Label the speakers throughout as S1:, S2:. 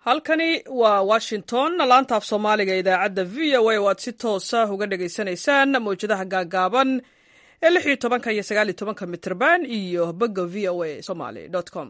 S1: halkani waa washington laanta af soomaaliga idaacadda v o a oo aad si toosa uga dhagaysanaysaan mawjadaha gaagaaban ee lix iyo tobanka iyo sagaal iyo tobanka mitrban iyo bogga v o a somaly com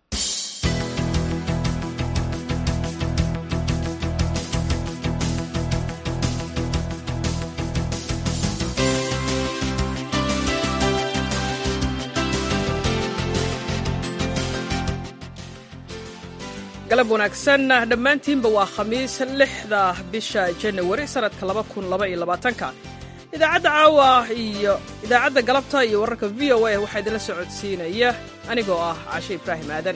S1: galab wanaagsan dhammaantiinba waa khamiis lixda bisha janawari sanadka laba kun laba iyo labaatanka idaacadda caawa iyo idaacadda galabta iyo wararka v o a waxaa idinla socodsiinaya anigoo ah cashe ibraahim aadan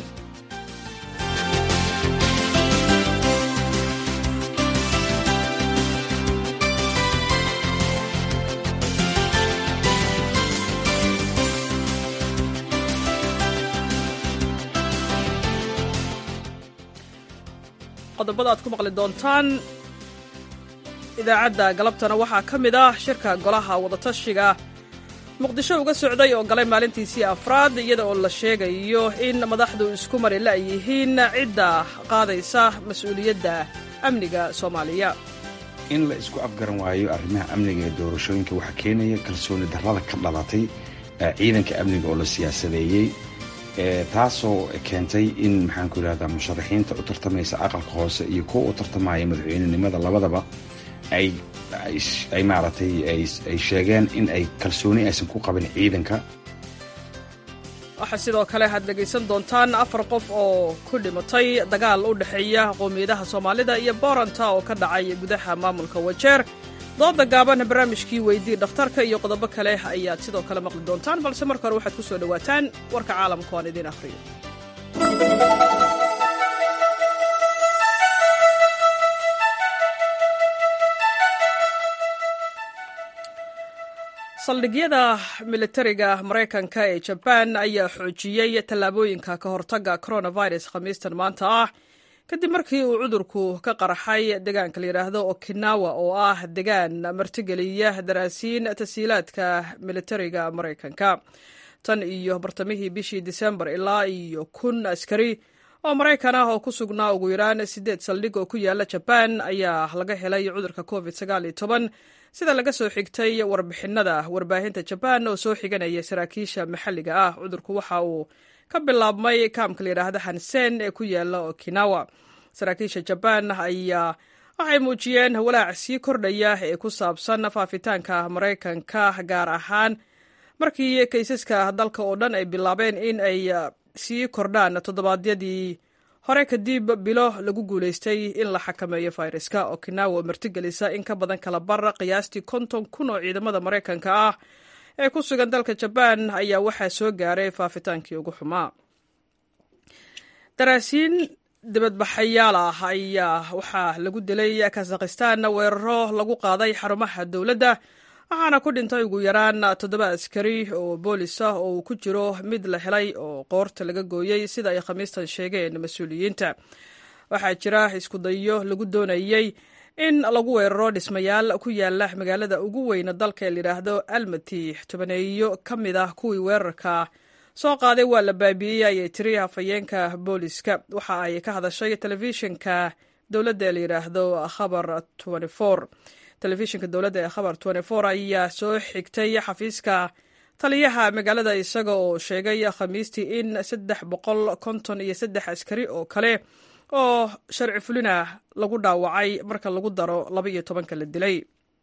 S1: qodobada aad ku maqli doontaan idaacadda galabtana waxaa ka mid ah shirka golaha wadatashiga muqdisho uga socday oo galay maalintiisii afraad iyada oo la sheegayo in madaxdu isku mari la'yihiin cidda qaadaysa mas-uuliyadda amniga soomaaliya
S2: in la isku afgaran waayo arrimaha amniga ee doorashooyinka waxaa keenaya kalsooni darrada ka dhalatay ciidanka amniga oo la siyaasadeeyey taasoo keentay in maxaanku yidhahdaa musharaxiinta u tartamaysa aqalka hoose iyo kuwa u tartamaya madaxweynenimada labadaba ay maaragtay ay sheegeen in ay kalsooni aysan ku qabin ciidanka
S1: waxaa sidoo kale aad dhegaysan doontaan afar qof oo ku dhimatay dagaal u dhexeeya qowmiyadaha soomaalida iyo booranta oo ka dhacay gudaha maamulka wajeer dooda gaaban barnaamijkii weydii dhakhtarka iyo qodobo kale ayaad sidoo kale maqli doontaan balse marka hore waxaad ku soo dhowaataan warka caalamka oan idiin akhriyo saldhigyada militariga maraykanka ee jabaan ayaa xoojiyey tallaabooyinka ka hortagga coronavirus khamiistan maanta ah kadib markii uu cudurku ka qarxay deegaanka la yidhaahdo okinawa oo ah degaan martigeliya daraasiin tasiilaadka militariga maraykanka tan iyo bartamihii bishii disembar ilaa iyo kun askari oo maraykan ah oo ku sugnaa ugu yaraan siddeed saldhig oo ku yaala jabaan ayaa laga helay cudurka covid sagaal iyo toban sida laga soo xigtay warbixinada warbaahinta jabaan oo soo xiganaya saraakiisha maxalliga ah cudurku waxa uu ka bilaabmay kaamka la yidhaahda hansen ee ku yaala okinawa saraakiisha jabaan ayaa waxay muujiyeen walaac sii kordhaya ee ku saabsan faafitaanka maraykanka gaar ahaan markii kaysaska dalka oo dhan ay bilaabeen in ay sii kordhaan toddobaadyadii hore kadib bilo lagu guulaystay in la xakameeyo fayraska okinawa oo martigelisa in ka badan kala bar qiyaastii konton kun oo ciidamada maraykanka ah ee ku sugan dalka jabaan ayaa waxaa soo gaaray faafitaankii ugu xumaa daraasiin dibadbaxayaal ah ayaa waxaa lagu dilay kazakhistan weeraro lagu qaaday xarumaha dowladda waxaana ku dhintay ugu yaraan toddoba askari oo boolis ah oo uu ku jiro mid la helay oo qoorta laga gooyey sida ay khamiistan sheegeen mas-uuliyiinta waxaa jira iskudayo lagu doonayey in lagu weeraro dhismayaal ku yaala magaalada ugu weyna dalka ee layidhaahdo almati tobaneeyo ka mid ah kuwii weerarka soo qaaday waa la baabi'iyey ayay tiri hafayeenka booliska waxa ay ka hadashay telefishinka dowladda ee layidhaahdo khabar telefishinka dowladda ee khabar ayaa soo xigtay xafiiska taliyaha magaalada isaga oo sheegay khamiistii in saddex boqol konton iyo saddex askari oo kale oo sharci fulina lagu dhaawacay marka lagu daro laba iyo tobanka la dilay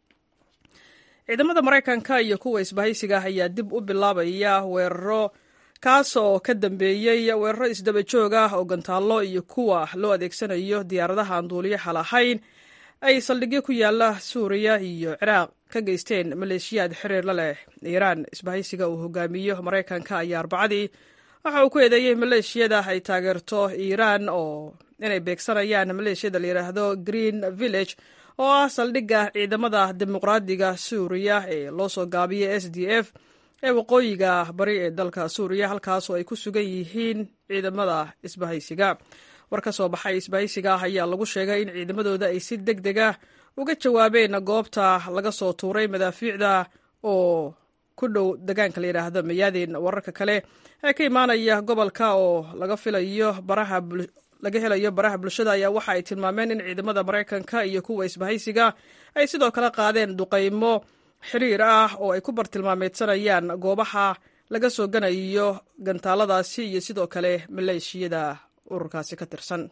S1: ciidamada maraykanka iyo kuwa isbahaysiga ayaa dib u bilaabaya weeraro kaas oo ka dambeeyey weeraro isdaba joog ah oo gantaallo iyo kuwa loo adeegsanayo diyaaradaha aan duuliyaha lahayn ay saldhigyo ku yaala suuriya iyo ciraaq ka geysteen maleeshiyaad xiriir la leh iiraan isbahaysiga uu hogaamiyo maraykanka ayaa arbacadii waxa uu ku eedeeyey maleeshiyada ay taageerto iiraan oo inay beegsanayaan maleeshiyada la yidhaahdo green village oo ah saldhigga ciidamada dimuqraadiga suuriya ee loo soo gaabiyay s d f ee waqooyiga bari ee dalka suuriya halkaasoo ay ku sugan yihiin ciidamada isbahaysiga war ka soo baxay isbahaysiga ah ayaa lagu sheegay in ciidamadooda ay si deg deg ah uga jawaabeen goobta laga soo tuuray madaafiicda oo ku dhow degaanka la yidhaahdo mayaadin wararka kale ee ka imaanaya gobolka oo laga filayo baraha laga helayo baraha bulshada ayaa waxa ay tilmaameen in ciidamada maraykanka iyo kuwa isbahaysiga ay sidoo kale qaadeen duqaymo xiriir ah oo ay ku bartilmaameedsanayaan goobaha laga soo ganayo gantaaladaasi iyo sidoo kale maleeshiyada ururkaasi ka tirsan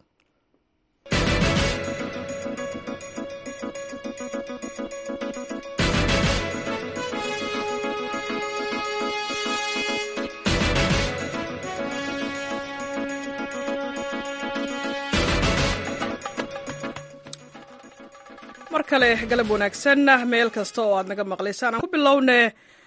S1: mar kale galab wanaagsan meel kasta oo aad naga maqlaysaan aan ku bilowne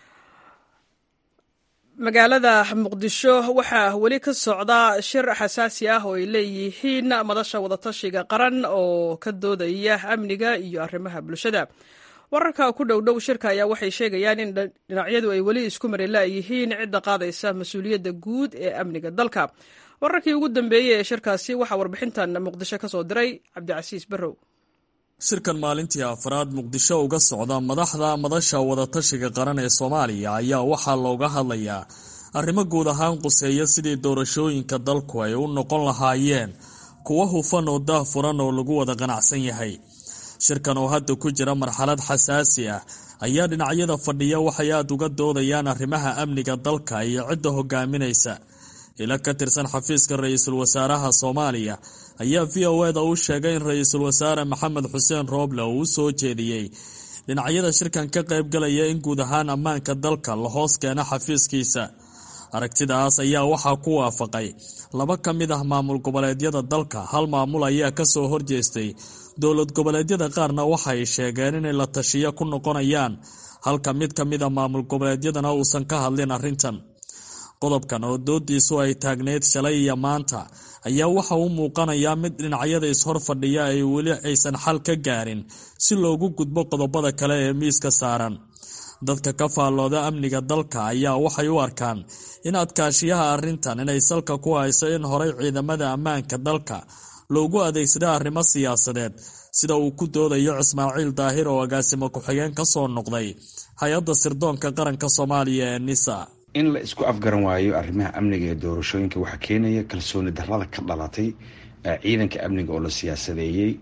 S1: magaalada muqdisho waxaa weli ka socda shir xasaasi ah oo ay leeyihiin madasha wadatashiga qaran oo ka doodaya amniga iyo arrimaha bulshada wararka ku dhow dhow shirka ayaa waxay sheegayaan in dhinacyadu ay weli isku marelaayihiin cidda qaadaysa mas-uuliyadda guud ee amniga dalka wararkii ugu dambeeyey ee shirkaasi waxaa warbixintan muqdisho ka soo diray cabdicasiis barrow
S3: shirkan maalintii afraad muqdisho uga socda madaxda madasha wadatashiga qaran ee soomaaliya ayaa waxaa looga hadlayaa arrimo guud ahaan quseeya sidii doorashooyinka dalku ay u noqon lahaayeen kuwo hufan oo daahfuran oo lagu wada qanacsan yahay shirkan oo hadda ku jira marxalad xasaasi ah ayaa dhinacyada fadhiya waxay aada uga doodayaan arrimaha amniga dalka iyo cidda hogaaminaysa ila ka tirsan xafiiska ra-iisul wasaaraha soomaaliya ayaa v o eda u sheegay in ra-iisul wasaare maxamed xuseen rooble uu u soo jeediyey dhinacyada shirkan ka qaybgalaya in guud ahaan ammaanka dalka la hoos keeno xafiiskiisa aragtidaas ayaa waxaa ku waafaqay laba ka mid ah maamul goboleedyada dalka hal maamul ayaa kasoo horjeestay dowlad goboleedyada qaarna waxay sheegeen inay la tashiyo ku noqonayaan halka mid ka mid a maamul goboleedyadana uusan ka hadlin arrintan qodobkan oo doodiisu ay taagneyd shalay iyo maanta ayaa waxa uu muuqanayaa mid dhinacyada ishor fadhiya ay weli aysan xal ka gaarin si loogu gudbo qodobada kale ee miiska saaran dadka ka faallooda amniga dalka ayaa waxay u arkaan in adkaashiyaha arrintan inay salka ku hayso in horay ciidamada ammaanka dalka loogu adeegsada arrimo siyaasadeed sida uu ku doodayo ismaaciil daahir oo agaasimo ku-xigeen ka soo noqday hay-adda sirdoonka qaranka soomaaliya ee nisa
S2: in la isku afgaran waayo arrimaha amniga ee doorashooyinka waxaa keenaya kalsooni darrada ka dhalatay ciidanka amniga oo la siyaasadeeyey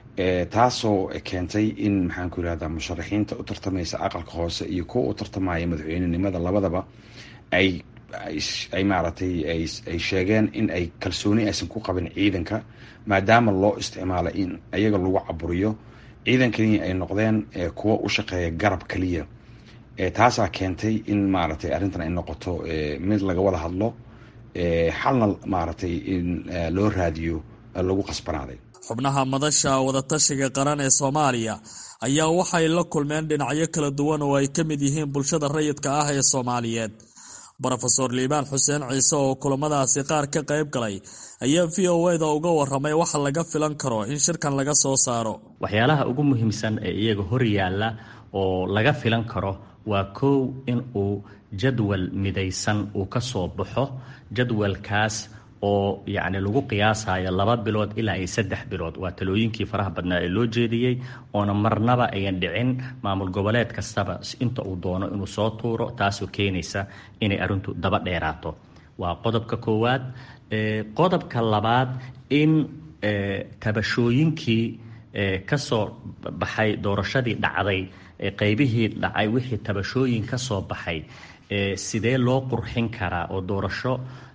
S2: taasoo keentay in maxaanku yirahda musharaxiinta u tartamaysa aqalka hoose iyo kuwa u tartamaya madaxweynenimada labadaba ay ay maaragtay ay sheegeen in ay kalsooni aysan ku qabin ciidanka maadaama loo isticmaalo in iyaga lagu caburiyo ciidankani ay noqdeen kuwa u shaqeeya garab kaliya taasaa keentay in maaragtay arrintan ay noqoto mid laga wada hadlo xalna maaragtay in loo raadiyo lagu qasbanaaday
S3: xubnaha madasha wadatashiga qaran ee soomaaliya ayaa waxay la kulmeen dhinacyo kala duwan oo ay ka mid yihiin bulshada rayidka ah ee soomaaliyeed rofeor liibaan xuseen ciise oo kulamadaasi qaar ka qayb galay ayaa v o eda uga waramay waxa laga filan karo in shirkan laga soo saaro
S4: waxyaalaha ugu muhiimsan ee iyaga hor yaalla oo laga filan karo waa kow in uu jadwal midaysan uu ka soo baxo jadwalkaas oo yacni lagu qiyaasayo laba bilood ilaa iyo saddex bilood waa talooyinkii faraha badnaa ee loo jeediyey oona marnaba ayan dhicin maamul goboleed kastaba inta uu doono inuu soo tuuro taasoo keenaysa inay arrintu daba dheeraato waa qodobka koowaad qodobka labaad in tabashooyinkii kasoo baxay doorashadii dhacday qeybihii dhacay wixii tabashooyin ka soo baxay sidee loo qurxin karaa oo doorasho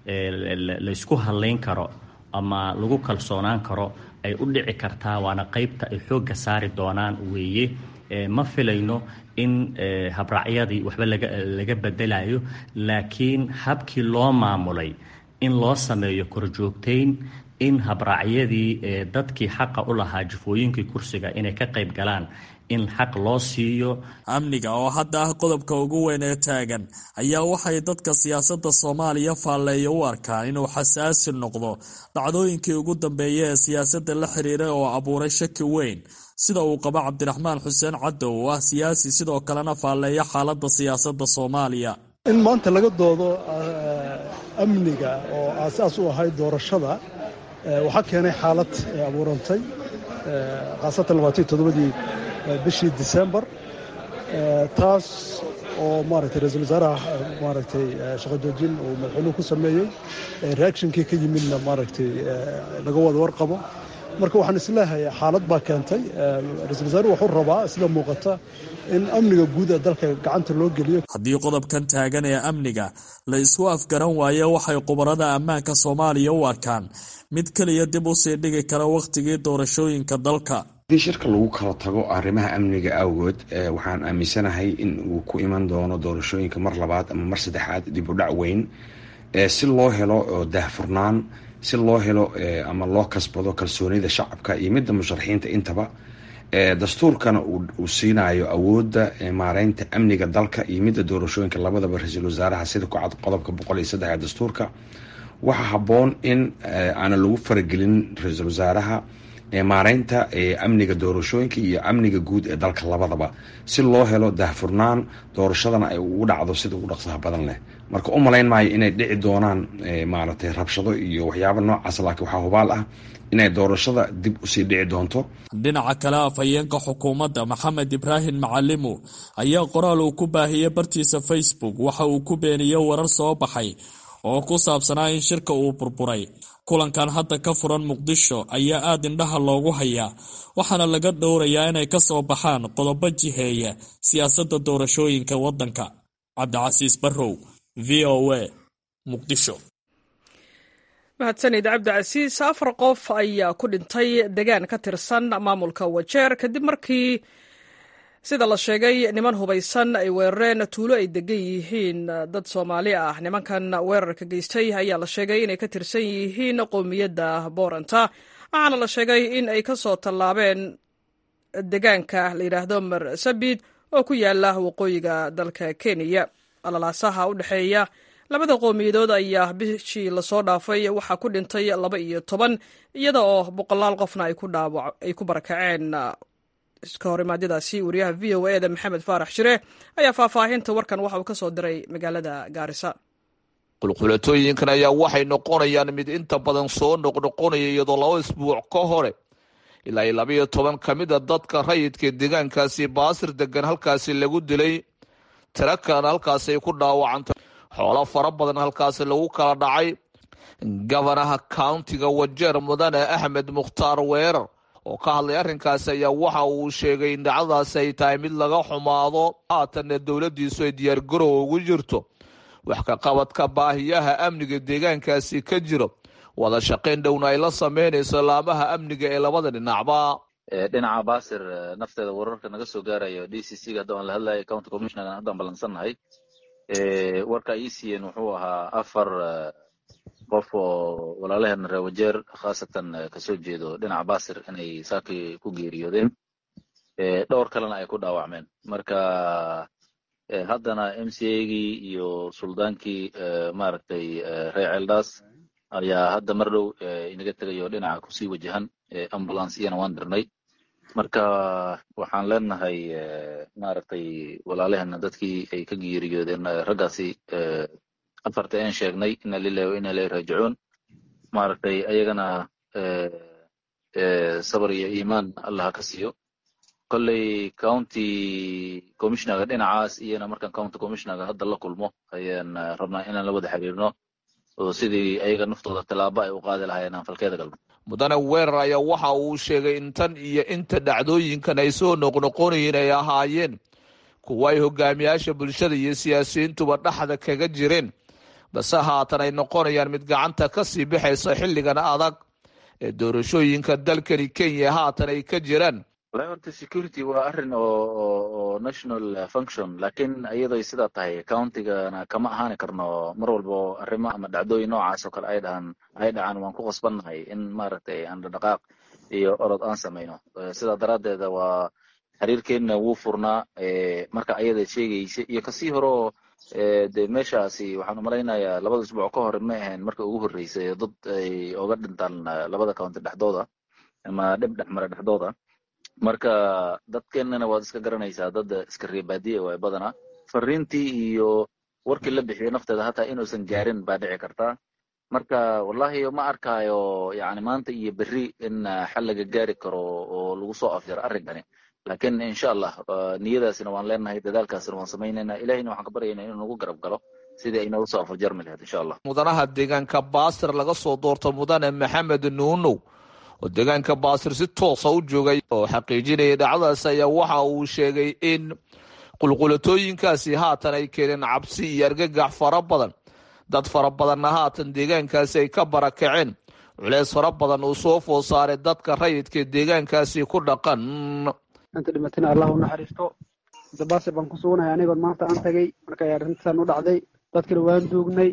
S4: laysku hadlayn karo ama lagu kalsoonaan karo ay u dhici kartaa waana qeybta ay xoogga saari doonaan weeye ma filayno in habraacyadii waxba laga bedelayo laakiin habkii loo maamulay in loo sameeyo korjoogtayn in habraacyadii dadkii xaqa u lahaa jufooyinkii kursiga inay ka qayb galaan in xaq loo siiyo
S3: amniga oo hadda ah qodobka ugu weyn ee taagan ayaa waxay dadka siyaasadda soomaaliya faalleeya u arkaan inuu xasaasi noqdo dhacdooyinkii ugu dambeeya ee siyaasadda la xiriiray oo abuuray shaki weyn sida uu qabo cabdiraxmaan xuseen cadow oo ah siyaasi sidoo kalena faalleeya xaaladda siyaasadda soomaaliya
S5: in maanta laga doodo amniga oo aasaas u ahayd doorashada waxaa keenay xaalad abuurantay khaasatan labaatan toddobadii bishii disembar taas oo maaragtay ra-iisul wasaaraha maaragtay shaqo joojin uu madaxweynuhu ku sameeyey reactionkii ka yimidna maaragtay laga wada warqabo marka waxaan isleehay xaalad baa keentay ra-isul wasaaruhu wuxuu rabaa sida muuqata in amniga guud ee dalka gacanta loo geliyo
S3: haddii qodobkan taagan ee amniga la isku afgaran waayo waxay khubarada ammaanka soomaaliya u arkaan mid keliya dib u sii dhigi kara wakhtigii doorashooyinka dalka
S2: haddii shirka lagu kala tago arrimaha amniga awgood waxaan aaminsanahay in uu ku iman doono doorashooyinka mar labaad ama mar saddexaad dib u dhac weyn si loo helo daahfurnaan si loo helo ama loo kasbado kalsoonida shacabka iyo midda musharaxiinta intaba dastuurkana uu siinayo awoodda maareynta amniga dalka iyo midda doorashooyinka labadaba ra-iisul wasaaraha sida ku cad qodobka boqol iyo saddex ee dastuurka waxaa habboon in aana lagu faragelin ra-iisul wasaaraha maareynta amniga doorashooyinka iyo amniga guud ee dalka labadaba si loo helo daahfurnaan doorashadana ay ugu dhacdo sida ugu dhaqsaha badan leh marka u malayn maayo inay dhici doonaan maaragtay rabshado iyo waxyaaba noocaas laakiin waxaa hubaal ah inay doorashada dib usii dhici doonto
S3: dhinaca kale afhayeenka xukuumadda maxamed ibraahim macalimu ayaa qoraal uu ku baahiyey bartiisa facebook waxa uu ku beeniyey warar soo baxay oo ku saabsanaa in shirka uu burburay kulankan hadda ka furan muqdisho ayaa aada indhaha loogu hayaa waxaana laga dhowrayaa inay ka soo baxaan qodobo jiheeya siyaasadda doorashooyinka waddanka cabdicasiis barrow v o a muqdisho
S1: mahadsanid cabdicasiis afar qof ayaa ku dhintay degaan ka tirsan maamulka wajeer kadib markii sida la sheegay niman hubaysan ay weerareen tuulo ay degan yihiin dad soomaali ah nimankan weerarka geystay ayaa la sheegay inay ka tirsan yihiin qowmiyadda booranta waxaana la sheegay in ay ka soo tallaabeen degaanka la yidhaahdo marsabid oo ku yaala waqooyiga dalka kenya alalaasaha u dhexeeya labada qowmiyadood ayaa bishii lasoo dhaafay waxaa ku dhintay laba iyo toban iyada oo boqolaal qofna ay ku barakaceen iska horimaadyadaasi wariyaha v o eda maxamed faarax shire ayaa faahfaahinta warkan waxa uu ka soo diray magaalada gaarisa
S6: qulqulatooyinkan ayaa waxay noqonayaan mid inta badan soo noqnoqonaya iyadoo laba isbuuc ka hore ilaa iyo labaiyo toban ka mid a dadka rayidka deegaankaasi baasir degan halkaasi lagu dilay tiro kalena halkaasi ay ku dhaawacantay xoolo fara badan halkaasi lagu kala dhacay gabanaha countiga wajeer mudane axmed mukhtaar weerar oo ka hadlay arrinkaasi ayaa waxa uu sheegay in dhacdadaasi ay tahay mid laga xumaado haatanna dowladdiisu ay diyaargarow ugu jirto wax ka qabadka baahiyaha amniga deegaankaasi ka jiro wada shaqayn dhowna ay la sameynayso laamaha amniga ee labada dhinacba
S7: dhinaca baasir nafteeda wararka naga soo gaarayo d c c ga hadda aan la hadlayo county commissioner haddaan ballansannahay warka ay ii siiyeen wuxuu ahaa afar qof oo walaalaheena reer wajeer khaasatan kasoo jeedo dhinaca baasir inay saakii ku geeriyoodeen dhowr kalena ay ku dhaawacmeen marka haddana m c a gii iyo suldaankii maaragtay reer ceeldaas ayaa hadda mar dhow inaga tegayo dhinaca kusii wajahan ambulance iyana waan dirnay marka waxaan leenahay maaragtay walaalaheena dadkii ay ka geeriyoodeen raggaasi afarta een sheegnay ina lilahi wa ina ilahi raajicuun maaragtay ayagana sabar iyo iimaan allah ka siiyo kolley county commissionerga dhinacaas iyana markaan county commissionerga hadda la kulmo ayaan rabnaa inaan la wada xiriirno oo sidii ayaga naftooda tallaabo ay u qaadi lahaayeen aan falkeeda galno
S6: mudane weerar ayaa waxa uu sheegay in tan iyo inta dhacdooyinkan ay soo noqnoqonayeen ay ahaayeen kuwa ay hogaamiyaasha bulshada iyo siyaasiyiintuba dhexda kaga jireen base haatan ay noqonayaan mid gacanta ka sii bixaysa xilligan adag ee doorashooyinka dalkani kenya haatan ay ka jiraan
S7: wallahi horta security waa arrin oo oo national function lakin iyadoo sidaa tahay countigana kama ahaani karno mar walba oo arrimo ama dhacdooyin noocaas oo kale ay dhahaan ay dhacaan waan ku qasbannahay in maaragtay aan dhaqaaq iyo orod aan samayno sidaa daraaddeeda waa xiriirkeenna wuu furnaa marka ayada sheegaysa iyo kasii horeo de meeshaasi waxaan umalaynayaa labada isbuuc ka hore ma ahayn marka ugu horreysay dad ay oga dhintaan labada county dhexdooda ama dhib dhexmara dhexdooda marka dadkeenana waad iska garanaysaa dad iska reebaadiye waay badanaa fariintii iyo warkii la bixiyey nafteeda hataa inuusan gaarin baa dhici kartaa marka wallahi ma arkaayo yani maanta iyo berri in xal laga gaari karo oo lagu soo afjaro arrinkani laakiin insha allah niyadaasina waan leenahay dadaalkaasina waan samaynayna ilahayna waxaan ka baryaynaa inuu nagu garab galo sidii ay nooga soo afarjarmi lahayd insha allah
S6: mudanaha deegaanka baasir laga soo doorto mudane maxamed nuunow oo deegaanka baasir si toosa u joogay oo xaqiijinayay dhacdadaas ayaa waxa uu sheegay in qulqulatooyinkaasi haatan ay keeneen cabsi iyo argagax fara badan dad fara badanna haatan deegaankaasi ay ka barakaceen culeys fara badan uu soo food saaray dadka rayidka deegaankaasi ku dhaqan
S8: inta dhimatana allah u naxariisto dabaase baan ku suganahay anigoon maanta aan tagay markay arrintan u dhacday dadkana waan duugnay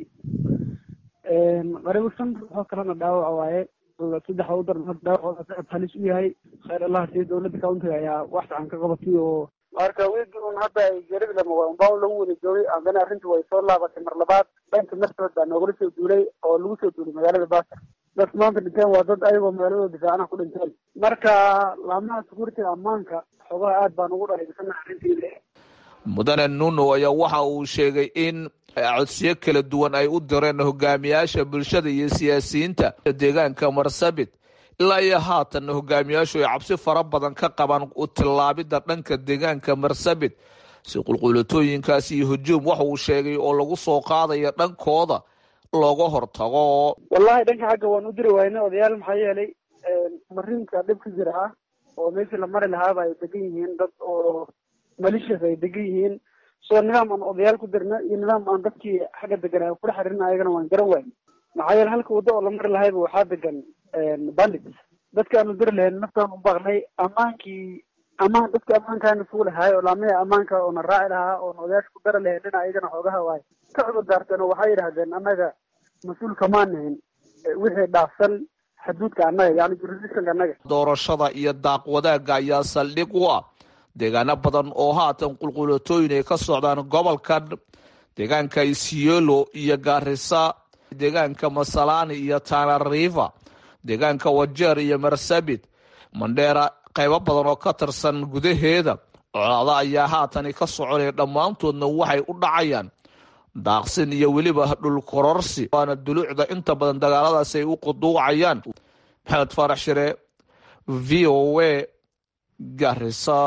S8: qaribo shan ruuxoo kalena dhaawaca waaye saddex u daran dhaawacooda sacab halis u yahay khayr allah sii dowladda countiga ayaa wax fiican ka qabatay oo marka wiigi un hadda ay gerida lama waa unbaa lagu wada joogay haddana arrinta way soo laabatay mar labaad dhanka martood baa noogala soo duulay oo lagu soo duulay magaalada baasir dadka maanta dhinteen waa dad ayagoo magaaladooda difaacanaha ku dhinteen marka laamaha security ammaanka xoogaha aad baan ugu dhaleysanaha arrintiida
S6: mudane nuno ayaa waxa uu sheegay in codsiyo kala duwan ay u direen hogaamiyaasha bulshada iyo siyaasiyiinta deegaanka marsabit ilaa iyo haatan hogaamiyaashu ay cabsi fara badan ka qabaan u tillaabidda dhanka deegaanka marsabit si qulqulatooyinkaasi iyo hujuum waxa uu sheegay oo lagu soo qaadaya dhankooda looga hortago
S8: wallahi dhanka xagga waan u diri wayna odayaal maxaa yeelay mariinka dhib ka jira ah oo meeshii la mari lahaaba ay degan yihiin dad oo malishas ay degan yihiin soo nidaam aan odayaal ku dirna iyo nidaam aan dadkii xagga degan kula xiriirna ayagana waan garan waayna maxaa yeele halka waddo oo la mari lahayba waxaa degan bandit dadka aanu diri lahayn naftaan u baaqnay ammaankii ammaan dadka ammaankaana sugu lahaay oo laamihi ammaanka oona raaci lahaa oona odayaasha ku dari lahayn dhina ayagana xoogaha waay ka cudur daarteen oo waxay yidhahdeen annaga mas-uul kamaan nahin wixii dhaafsan xuduudka annaga yani jurisdictionka annaga
S6: doorashada iyo daaq wadaagga ayaa saldhig u ah deegaano badan oo haatan qulqulatooyin ay ka socdaan gobolkan deegaanka isiolo iyo gaarisa deegaanka masalani iyo tanariva deegaanka wajeer iyo marsabit mandheera qaybo badan oo ka tirsan gudaheeda colaada ayaa haatani ka soconaya dhammaantoodna waxay u dhacayaan daaqsin iyo weliba dhul kororsi waana duluucda inta badan dagaaladaas ay u quduucayaan maxamed faarax shire v o a garisa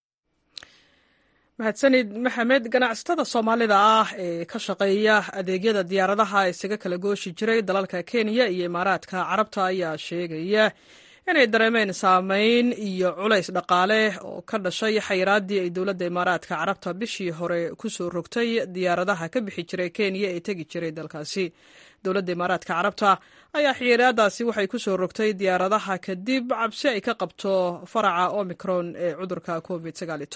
S1: mahadsanid maxamed ganacsatada soomaalida ah ee ka shaqeeya adeegyada diyaaradaha isaga kala gooshi jiray dalalka kenya iyo imaaraadka carabta ayaa sheegaya inay dareemeen saameyn iyo culays dhaqaale oo ka dhashay xayiraaddii ay dowladda imaaraadka carabta bishii hore kusoo rogtay diyaaradaha ka bixi jiray kenya ee tegi jiray dalkaasi dowladda imaaraadka carabta ayaa xiyiraadaasi waxay kusoo rogtay diyaaradaha kadib cabsi ay ka qabto faraca omicron ee cudurka covid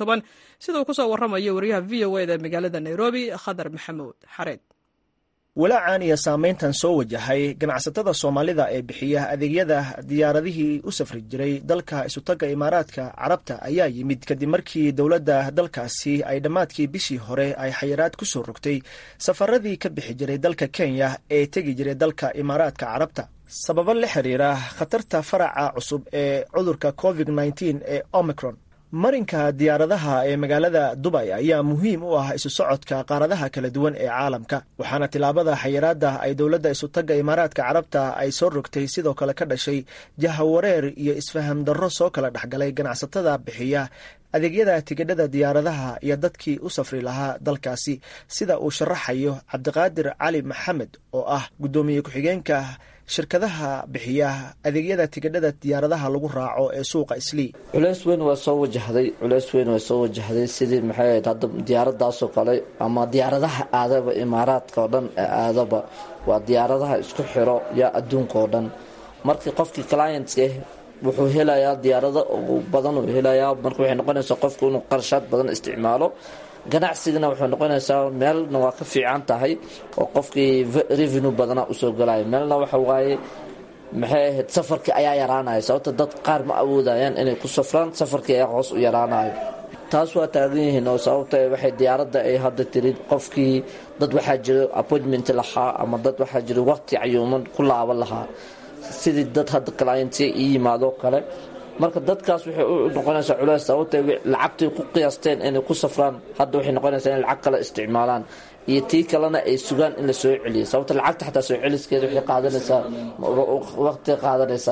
S1: sida uu kusoo waramayo wariyaha v o eda magaalada nairobi khadar maxamuud xareed
S9: walaacan iyo saameyntan soo wajahay ganacsatada soomaalida ee bixiya adeegyada diyaaradihii u safri jiray dalka isutagga imaaraadka carabta ayaa yimid kadib markii dowladda dalkaasi ay dhammaadkii bishii hore ay xayiraad ku soo rogtay safaradii ka bixi jiray dalka kenya ee tegi jiray dalka imaaraadka carabta sababo la xiriira khatarta faraca cusub ee cudurka covid nteen ee omicron marinka diyaaradaha ee magaalada dubay ayaa muhiim u ah isu socodka qaaradaha kala duwan ee caalamka waxaana tilaabada xayiraada ay dowladda isutagga imaaraadka carabta ay soo rogtay sidoo kale ka dhashay jahawareer iyo isfaham darro soo kala dhexgalay ganacsatada bixiya adeegyada tigidhada diyaaradaha iyo dadkii u safri lahaa dalkaasi sida uu sharaxayo cabdiqaadir cali maxamed oo ah guddoomiye ku-xigeenka shirkadaha bixiya adeegyada tigidhada diyaaradaha lagu raaco ee suuqa islii
S10: culeys weyn waa soo wajahday culeys weyn waa soo wajahday sidii maxay ahayd hadda diyaaradaasoo kale ama diyaaradaha aadaba imaaraadka oo dhan ee aadaba waa diyaaradaha isku xiro yaa adduunka oo dhan markii qofkii clientska wuxuu helayaa diyaarado badan uu helayaa marka waxay noqonaysaa qofku inuu qarashaad badan isticmaalo ganacsigana waxay noqonaysaa meelna waa ka fiican tahay oo qofkii revenue badana usoo galaya meelna waxa waaye maxay ahayd safarkii ayaa yaraanaya sababta dad qaar ma awoodayaan inay ku safraan safarkii ayaa hoos u yaraanayo taas waa taagan yihiin oo sababta waxay diyaaradda ay hadda tirin qofkii dad waxaa jira appointment lahaa ama dad waxaa jira waqti cayuuman ku laaban lahaa sidii dad hadda clientya ii yimaadoo kale marka dadkaas waxay u noqonaysaa culeys sababta lacagtay ku qiyaasteen inay ku safraan hadda waxay noqonaysaa in lacag kale isticmaalaan iyo tii kalena ay sugaan in la soo celiyo sababta lacagta xataa soo celiskeeda waxay qaadanaysaa waqti qaadanaysaa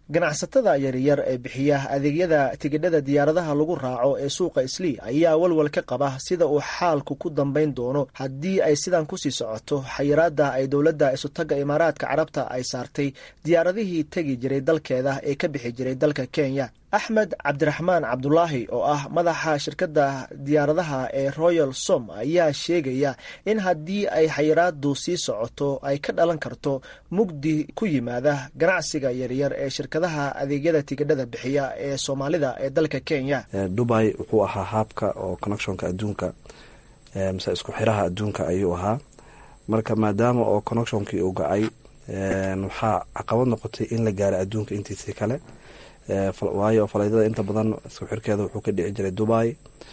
S9: ganacsatada yaryar ee bixiya adeegyada tigidhada diyaaradaha lagu raaco ee suuqa islii ayaa walwal ka qaba sida uu xaalku ku dambayn doono haddii ay sidan kusii socoto xayiraada ay dowladda isutaga imaaraadka carabta ay saartay diyaaradihii tegi jiray dalkeeda ee ka bixi jiray dalka kenya axmed cabdiraxmaan cabdulaahi oo ah madaxa shirkadda diyaaradaha ee royal som ayaa sheegaya in haddii ay xayiraadu sii socoto ay ka dhalan karto mugdi ku yimaada ganacsiga yaryar ee shirkadaha adeegyada tigidhada bixiya ee soomaalida ee dalka kenya
S11: dubai wuxuu ahaa haabka oo connectionka adduunka mise isku xiraha adduunka ayuu ahaa marka maadaama oo connectionkii uu go-ay waxaa caqabad noqotay in la gaaro adduunka intiisii kale waayo falaydada inta badan isku xirkeeda wuxuu ka dhici jiray dubai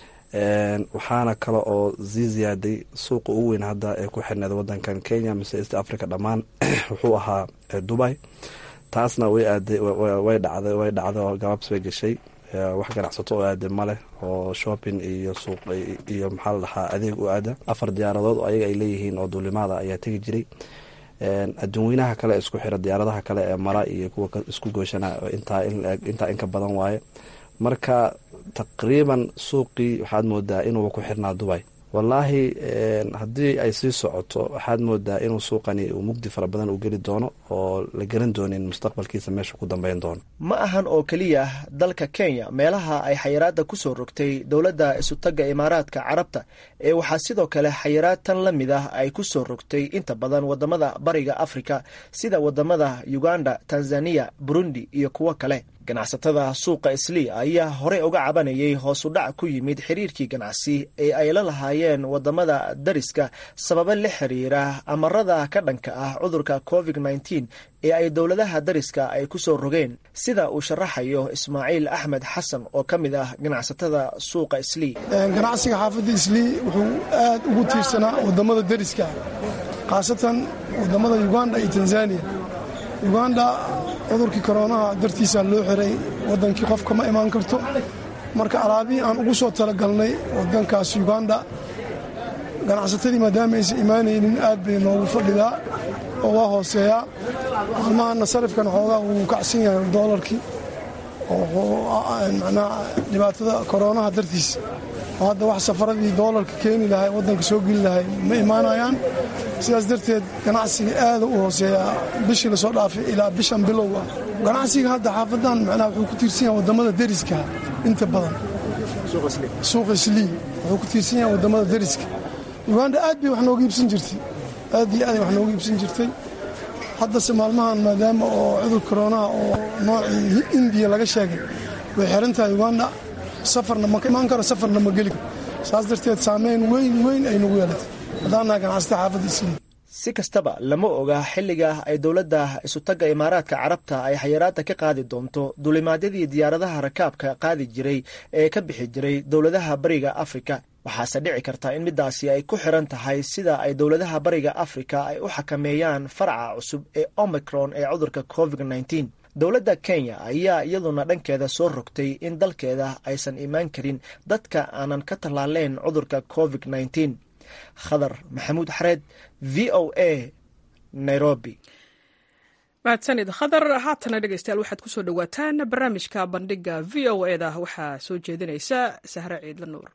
S11: waxaana kale oo sii ziyaaday suuqa ugu weyn hadda ee ku xirneeda wadankan kenya mise east africa dhammaan wuxuu ahaa dubai taasna way aaday way dhacday way dhacday oo gabaabs bay gashay wax ganacsato oo aaday maleh oo shopping iyo suuq iyo maxaa la dhahaa adeeg u aada afar diyaaradood oo ayaga ay leeyihiin oo duulimaada ayaa tegi jiray adduunweynaha kale ee isku xira diyaaradaha kale ee mara iyo kuwa isku gooshana intaa inka badan waaye marka taqriiban suuqii waxaad moodaa inuu ku xirnaa dubay wallaahi haddii ay sii socoto waxaad moodaa inuu suuqani uu mugdi fara badan u geli doono oo la garan doonin mustaqbalkiisa meesha ku dambeyn doono
S9: ma ahan oo keliya dalka kenya meelaha ay xayiraada ku soo rogtay dowladda isutaga imaaraadka carabta ee waxaa sidoo kale xayiraad tan la mid ah ay ku soo rogtay inta badan wadamada bariga afrika sida wadamada uganda tanzaniya burundi iyo kuwo kale ganacsatada suuqa islii ayaa horey uga cabanayay hoosu dhac ku yimid xiriirkii ganacsi ee ay la lahaayeen wadamada dariska sababo la xiriira amarada ka dhanka ah cudurka covid nteen ee ay dowladaha dariska ay ku soo rogeen sida uu sharaxayo ismaaciil axmed xasan oo ka mid ah ganacsatada suuqa islii
S12: ganacsiga xaafadda islii wuxuu aad ugu tiirsanaa wadamada dariska khaasatan wadamada uganda iyo tanzaniya uganda cudurkii koroonaha dartiisa loo xiray wadankii qofka ma imaan karto marka alaabihii aan ugu soo talagalnay wadankaas uganda ganacsatadii maadaama aysan imaanaynin aad bay noogu fadhidaa oo waa hooseeyaa maalmahana sarifkan xoogaa wuu kacsan yahay doolarkii manaa dhibaatada koroonaha dartiisa oo hadda wax safaradii doolarka keeni lahay wadanka soo geli lahay ma imaanayaan sidaas darteed ganacsiga aada u hooseeyaa bishii lasoo dhaafay ilaa bishan bilowga ganacsiga hadda xaafadan macnaha wuxuu ku tiirsan yahay wadamada deriska inta badan suuqa islii wuxuu ku tiirsan yahay wadamada deriska uganda aad bay wax nooga iibsan jirtay aad iyo aaday wax nooga iibsan jirtay haddase maalmahan maadaama oo cudur koroonaha oo noocii indiya laga sheegay way xiran tahay uganda safarna ma imaan karo safarna ma geli karo saas darteed saameyn weyn weyn ay nagu yeelatay haddaannaha ganacsata xaafadda islii
S9: si kastaba lama oga xilliga ay dowladda isutaga imaaraadka carabta ay xayiraada ka qaadi doonto duulimaadyadii diyaaradaha rakaabka qaadi jiray ee ka bixi jiray dowladaha bariga afrika waxaase dhici karta in midaasi ay ku xiran tahay sida ay dowladaha bariga afrika ay u xakameeyaan faraca cusub ee omicron ee cudurka covid nteen dowladda kenya ayaa iyaduna dhankeeda soo rogtay in dalkeeda aysan imaan karin dadka aanan ka tallaaleyn cudurka covid nteen khadar maxamuud xareed v o a nairobi
S1: mahadsanid khadar haatana dhegeystayaal waxaad kusoo dhowaataan barnaamijka bandhiga v o e da waxaa soo jeedinaysa sahre ciidla nuur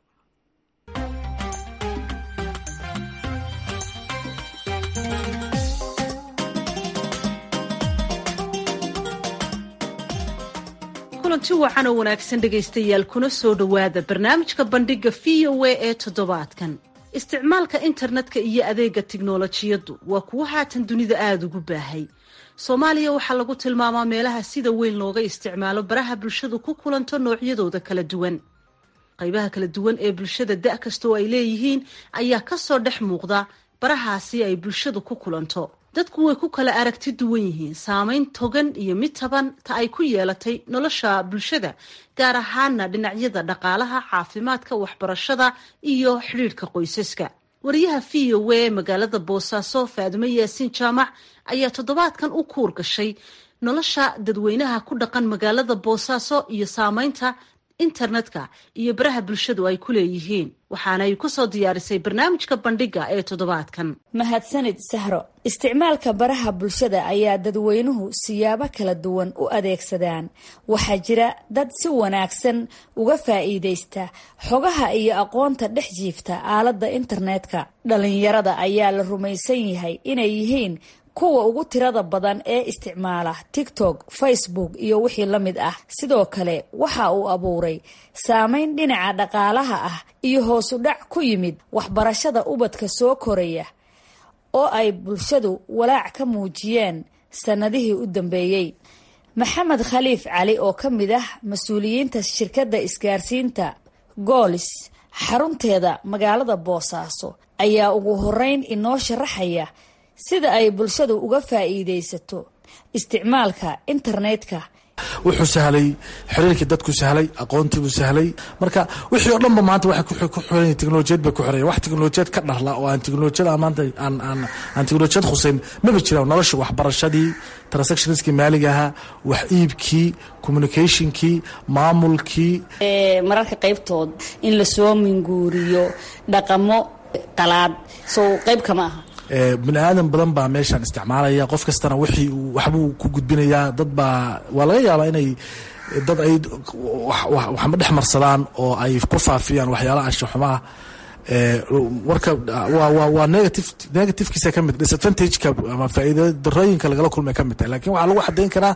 S13: kulanti wacan oo wanaagsan dhegaystayaal kuna soo dhowaada barnaamijka bandhiga v o a ee toddobaadkan isticmaalka internetka iyo adeega tiknolojiyaddu waa kuwo haatan dunida aada ugu baahay soomaaliya waxaa lagu tilmaamaa meelaha sida weyn looga isticmaalo baraha bulshadu ku kulanto noocyadooda kala duwan qaybaha kala duwan ee bulshada da' kastoo ay leeyihiin ayaa kasoo dhex muuqda barahaasi ay bulshadu ku kulanto dadku way ku kala aragti duwan yihiin saameyn togan iyo mid taban ta ay ku yeelatay nolosha bulshada gaar ahaana dhinacyada dhaqaalaha caafimaadka waxbarashada iyo xidhiidhka qoysaska wariyaha v o a magaalada boosaaso faadimo yaasiin jaamac ayaa toddobaadkan u kuur gashay nolosha dadweynaha ku dhaqan magaalada boosaaso iyo saameynta internetka iyo baraha bulshadu ay ku leeyihiin waxaana ay kusoo diyaarisay barnaamijka bandhiga ee toddobaadkan
S14: mahadsanid sahro isticmaalka baraha bulshada ayaa dadweynuhu siyaabo kala duwan u adeegsadaan waxaa jira dad si wanaagsan uga faa'iidaysta xogaha iyo aqoonta dhex jiifta aaladda internetka dhalinyarada ayaa la rumaysan yahay inay yihiin kuwa ugu tirada badan ee isticmaala tiktok facebook iyo wixii la mid ah sidoo kale waxa uu abuuray saameyn dhinaca dhaqaalaha ah iyo hoosu dhac ku yimid waxbarashada ubadka soo koraya oo ay bulshadu walaac ka muujiyeen sannadihii u dambeeyey maxamed khaliif cali oo ka mid ah mas-uuliyiinta shirkadda isgaarsiinta goolis xarunteeda magaalada boosaaso ayaa ugu horeyn inoo sharaxaya sida ay bulshadu uga faa'iidaysato isticmaalka internetka
S15: wuxuu sahlay xiriirkii dadku sahlay aqoontiibuu sahlay marka wixii oo dhanba maanta waxay ku xiran teknolojiyad bay ku xiran wax teknolojiyad ka dharla oo aan teknolojiyad maanta aan aan aan teknolojiyad khuseyn maba jiraan nolosha waxbarashadii transactionskii maaliga ahaa wax iibkii communicationkii maamulkii
S14: mararka qaybtood in lasoo minguuriyo dhaqamo qalaad soo qayb kama aha
S15: bini aadan badan baa meeshaan isticmaalaya qof kastana wixii waxbuu ku gudbinayaa dad baa waa laga yaabaa inay dad ay waxma dhex marsadaan oo ay ku faafiyaan waxyaalaha anshaxumaha warka waa negative negativkiisa ka mid disadvantageka ama faa'iida darooyinka lagala kulmay ka mid tahay lakin waxaa lagu xadayn karaa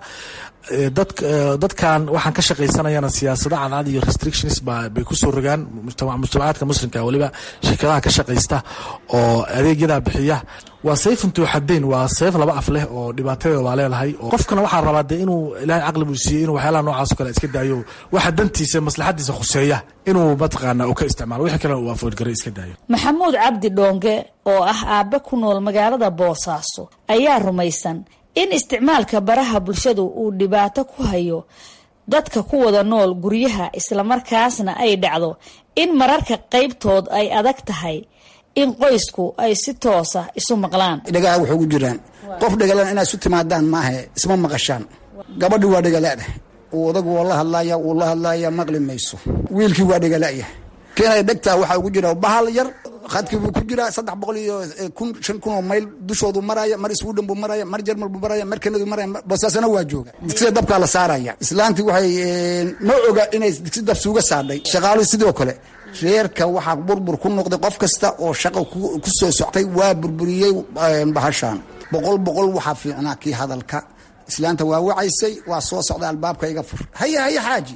S15: dad dadkan waxaan ka shaqaysanayana siyaasado cadcad iyo restrictions ba bay kusoo rogaan mujtamacaadka muslimka weliba shirkadaha ka shaqaysta oo adeegyadaa bixiya waa sayfuntu xadayn waa sayf laba af leh oo dhibaatadeeda waa leedahay oo qofkana waxaa rabaa dee inuu ilaahay caqli buu siiyey inuu waxyaalaha noocaas o kale iska daayo waxa dantiisa maslaxadiisa khuseeya inuu mataqaana uu ka isticmaalo wixii kalena uu afoodgaray iska daayo
S14: maxamuud cabdi dhoonge oo ah aabe ku nool magaalada boosaaso ayaa rumaysan in isticmaalka baraha bulshadu uu dhibaato ku hayo dadka ku wada nool guryaha islamarkaasna ay dhacdo in mararka qaybtood ay adag tahay in qoysku ay si toosa isu maqlaan
S16: dhagaha waxay ugu jiraan qof dhagalan inaad isu timaadaan maahe isma maqashaan gabadhi waa dhagalaada uu odagu waa la hadlaya wuu la hadlaya maqli mayso wiilkii waa dhagalaya keenay dhegtaa waxaa ugu jira bahal yar khadkii buu ku jiraa saddex boqol iyo kun shan kun oo mayl dushoodu maraya mar sweden buu maraya mar jermal buu maraya mar kanadu maraya bosaasana waa jooga digsiga dabkaa la saaraya islaantii waxay ma oga inay digsi dab suuga saadhay shaqaaluhu sidoo kale reerka waxaa burbur ku noqday qof kasta oo shaqo ku soo soctay waa burburiyey bahashaan boqol boqol waxaa fiicnaa kii hadalka islaanta waa wacaysay waa soo socda albaabka iga fur haya haya xaaji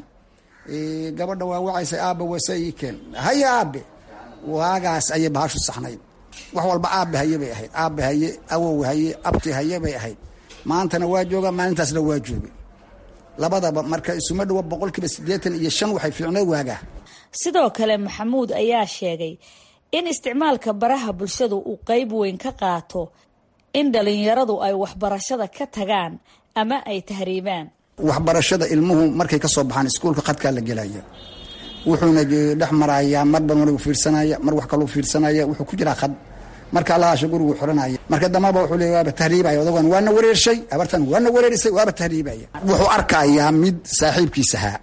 S16: gabadha waa wacaysay aabba wase ii keen haya aabe waagaas ayay bahashu saxnayd wax walba aabe haye bay ahayd aabe haye awow haye abti haye bay ahayd maantana waa jooga maalintaasna waa joogay labadaba marka isuma dhawo boqolkiiba siddeetan iyo shan waxay fiicneed waagaa
S14: sidoo kale maxamuud ayaa sheegay in isticmaalka baraha bulshadu uu qeyb weyn ka qaato in dhalinyaradu ay waxbarashada ka tagaan ama ay tahriibaan
S16: waxbarashada ilmuhu markay ka soo baxaan iskuulka khadkaa la gelaya wuxuuna dhex marayaa marba margu fiirsanaya mar wax kaluu fiirsanaya wuxuu ku jiraa khad marka allahaasha gurigu xiranaya marka dambaba wuxuu leey waaba tahriibaya odagan waana wareershay abartan waana wareerisay waaba tahriibaya wuxuu arkayaa mid saaxiibkiisahaa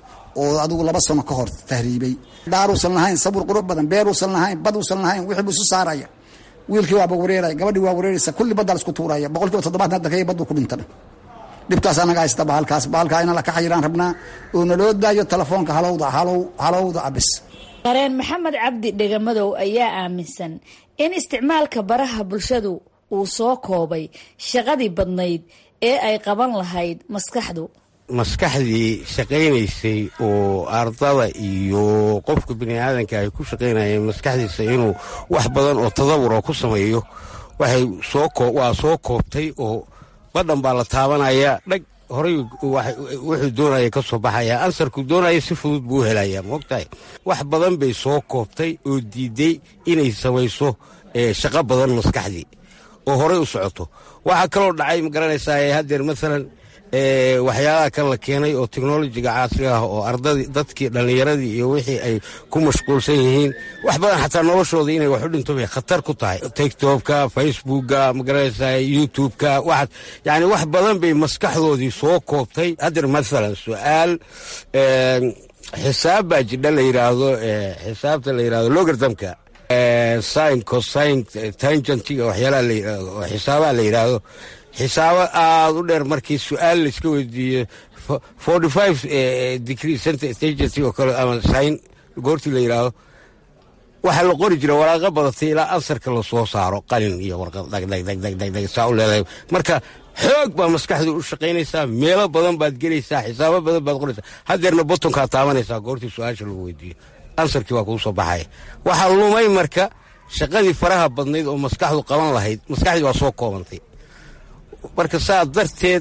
S16: oo adigu laba sano ka hor tahriibay daaruusan lahayn sabur qurux badan beeruusan lahayn baduusan lahayn wixii buu isu saaraya wiilkii waaba wareeraya gabadhii waa wareeraysa kulli baddaa la isku tuuraya boqol kiiba toddobaatan hadda kaya baddu ku dhintan dhibtaas anaga haysta bahalkaas bahalkaa ina la ka xayiraan rabnaa oo naloo daayo telefoonka halowda halow halowda abis
S14: qareen maxamed cabdi dhegamadow ayaa aaminsan in isticmaalka baraha bulshadu uu soo koobay shaqadii badnayd ee ay qaban lahayd maskaxdu
S17: maskaxdii shaqaynaysay oo ardada iyo qofka bini aadanka ay ku shaqaynayeen maskaxdiisa inuu wax badan oo tadawura ku sameeyo waxay waa soo koobtay oo badhan baa la taabanaya dhag horay wuxuu doonaya ka soo baxaya ansarku doonaya si fudud buu u helaya moogtahay wax badan bay soo koobtay oo diiday inay samayso shaqo badan maskaxdii oo horay u socoto waxaa kaloo dhacay ma garanaysaa haddeer maalan waxyaalaha kan la keenay oo teknolojiga casriga ah oo ardadii dadkii dhallinyaradii iyo wixii ay ku mashquulsan yihiin wax badan xataa noloshooda inay wax u dhinto bay khatar ku tahay tiktokka facebookka magaranaysaa youtubeka waxaas yani wax badan bay maskaxdoodii soo koobtay haddeer maalan su-aal xisaab baa jidha la yidhaahdo xisaabta la yidhahdo logartamka sin cosine tangentiga waxyaalaha xisaabaha la yidhaahdo xisaabo aada u dheer markii su-aal laiska weydiiyo forty five degree center tangent oo kale ama sin goortii la yidhaahdo waxaa la qori jira waraaqo badatay ilaa ansarka lasoo saaro qalin iyo warqad dhagdhagdhagdhagdhag saa u leedahay marka xoog baa maskaxdu u shaqaynaysaa meelo badan baad gelaysaa xisaabo badan baad qoraysaa hadeerna botonkaa taabanaysaa goortii su-aasha lagu weydiiyo ansarkii waa kuu soo baxaya waxaa lumay marka shaqadii faraha badnayd oo maskaxdu qaban lahayd maskaxdii waa soo koobantay marka saa darteed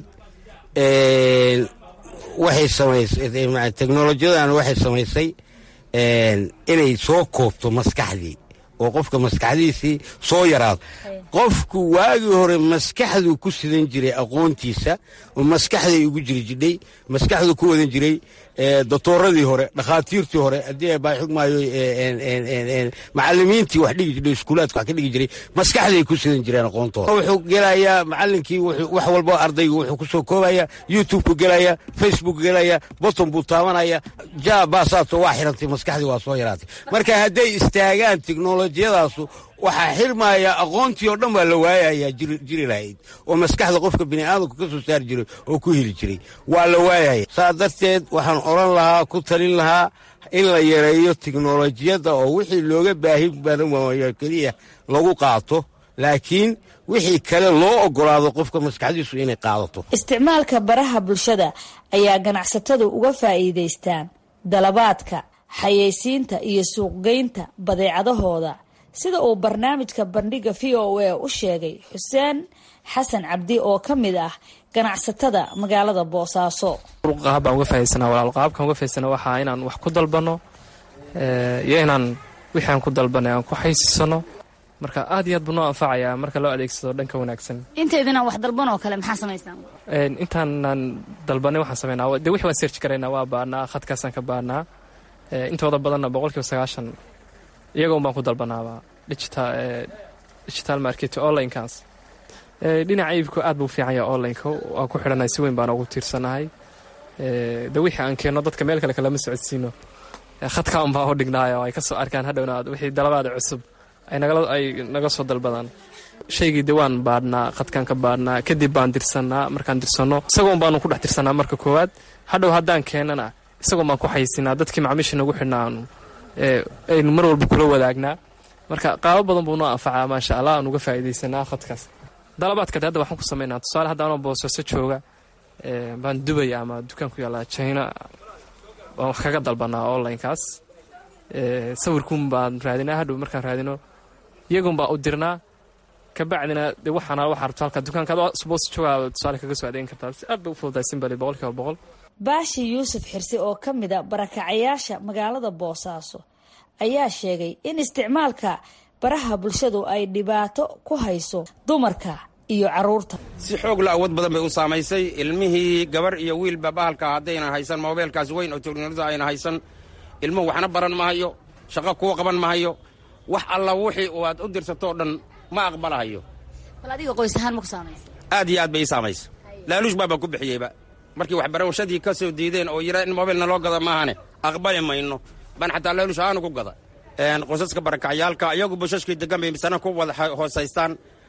S17: waxay samaysay teknolojiyadan waxay samaysay inay soo koobto maskaxdii oo qofka maskaxdiisii soo yaraado qofku waagii hore maskaxduu ku sidan jiray aqoontiisa oo maskaxday ugu jiri jidhay maskaxduu ku wadan jiray doctooradii hore dhakhaatiirtii hore haddii baa xugmaayo macalimiintii wax dhigi jiray iskuulaadka wax ka dhigi jiray maskaxday ku sidan jireen aqoontooda wuxuu gelayaa macalinkii wax walba ardaygu wuxuu kusoo koobaya youtube-ku gelaya facebook gelaya boton buu taabanaya ja baasaato waa xirantay maskaxdii waa soo yaraatay marka hadday istaagaan teknolojiyadaasu waxaa xirmaya aqoontii oo dhan baa la waayayaa jiri lahayd oo maskaxda qofka bini'aadamku ka soo saari jiray oo ku heli jiray waa la waayaya saa darteed waxaan odhan lahaa ku talin lahaa in la yareeyo teknolojiyadda oo wixii looga baahi badan waayo keliya lagu qaato laakiin wixii kale loo ogolaado qofka maskaxdiisu inay qaadato
S14: isticmaalka baraha bulshada ayaa ganacsatadu uga faa'iidaystaan dalabaadka xayeysiinta iyo suuqgeynta badeecadahooda sida uu barnaamijka bandhiga v o a u sheegay xuseen xasan cabdi oo ka mid ah ganacsatada magaalada boosaaso
S18: qaab baan uga faa'idaysana walaal qaabkaan uga faa'idaysana waxaa inaan wax ku dalbanno iyo inaan wixii aan ku dalbanay aan ku xaysiisano marka aad iyo aad buu noo anfacayaa marka loo adeegsado dhanka wanaagsan
S19: inteedinaan wax dalban oo kale maxaa samaysaan
S18: intaanaan dalbanay waxaan samaynaa dee wixii waan search garaynaa waa baanaa khadkaasaan ka baanaa intooda badanna boqolkiiba sagaashan iyaga un baan ku dalbanaaba digital market onlinekaas dhinaca iibku aad buu fiican yahay onlineka waan ku xidhannahay si weyn baan ugu tiirsanahay de wixii aan keenno dadka meel kale kalama socodsiino khadka un baan u dhignaayo ay ka soo arkaan hadhowna wixii dalabaada cusub ay naga soo dalbadaan shaygii de waan baadhnaa khadkaan ka baadhnaa kadib baan dirsannaa markaan dirsanno isagoon baanu ku dhex tirsanaa marka koowaad hadhow haddaan keenana isagoon baan ku xaysinaa dadkii macmiisha nagu xidhnaanu aynu mar walba kula wadaagnaa marka qaabo badan buu noo anfacaa maasha allah aan uga faa'iidaysanaa khadkaas dalabaadka hadda waxaan ku samaynaa tusaale hadda anoo boosaaso jooga baan dubaya ama dukaan ku yaallaa china waan wax kaga dalbanaa onlinekaas sawirkuun baan raadinaa hadhow markaan raadino iyagun baa u dirnaa kabacdina de waxaana waxaa rabto halka dukaanka adoo boos joogaa tusaale kaga soo adeegin kartaa si aad bay u fududahay simbali boqolkiiba boqol
S14: baashi yuusuf xirsi oo ka mid a barakacayaasha magaalada boosaaso ayaa sheegay in isticmaalka baraha bulshadu ay dhibaato ku hayso dumarka iyo caruurta
S20: si xoog la awood badan bay u saamaysay ilmihii gabar iyo wiilba bahalka haddaynan haysan moobeelkaas weyn oo teknolojiyada ayna haysan ilmuhu waxna baran mahayo shaqo kuu qaban mahayo wax alla wixii uu aad u dirsatoo dhan ma aqbalahayo
S19: bal adiga qoys ahaan ma ku saamaysa
S20: aad iyo aad bay ii saamaysa laaluush baabaan ku bixiyeyba markii waxbarashadii ka soo diideen oo yidhaa in mobilna loo gada maahane aqbali mayno baan xataa laaluush ahaanu ku gada qosaska barakacyaalka iyagu bushashkii degan bay misana ku wada hoosaystaan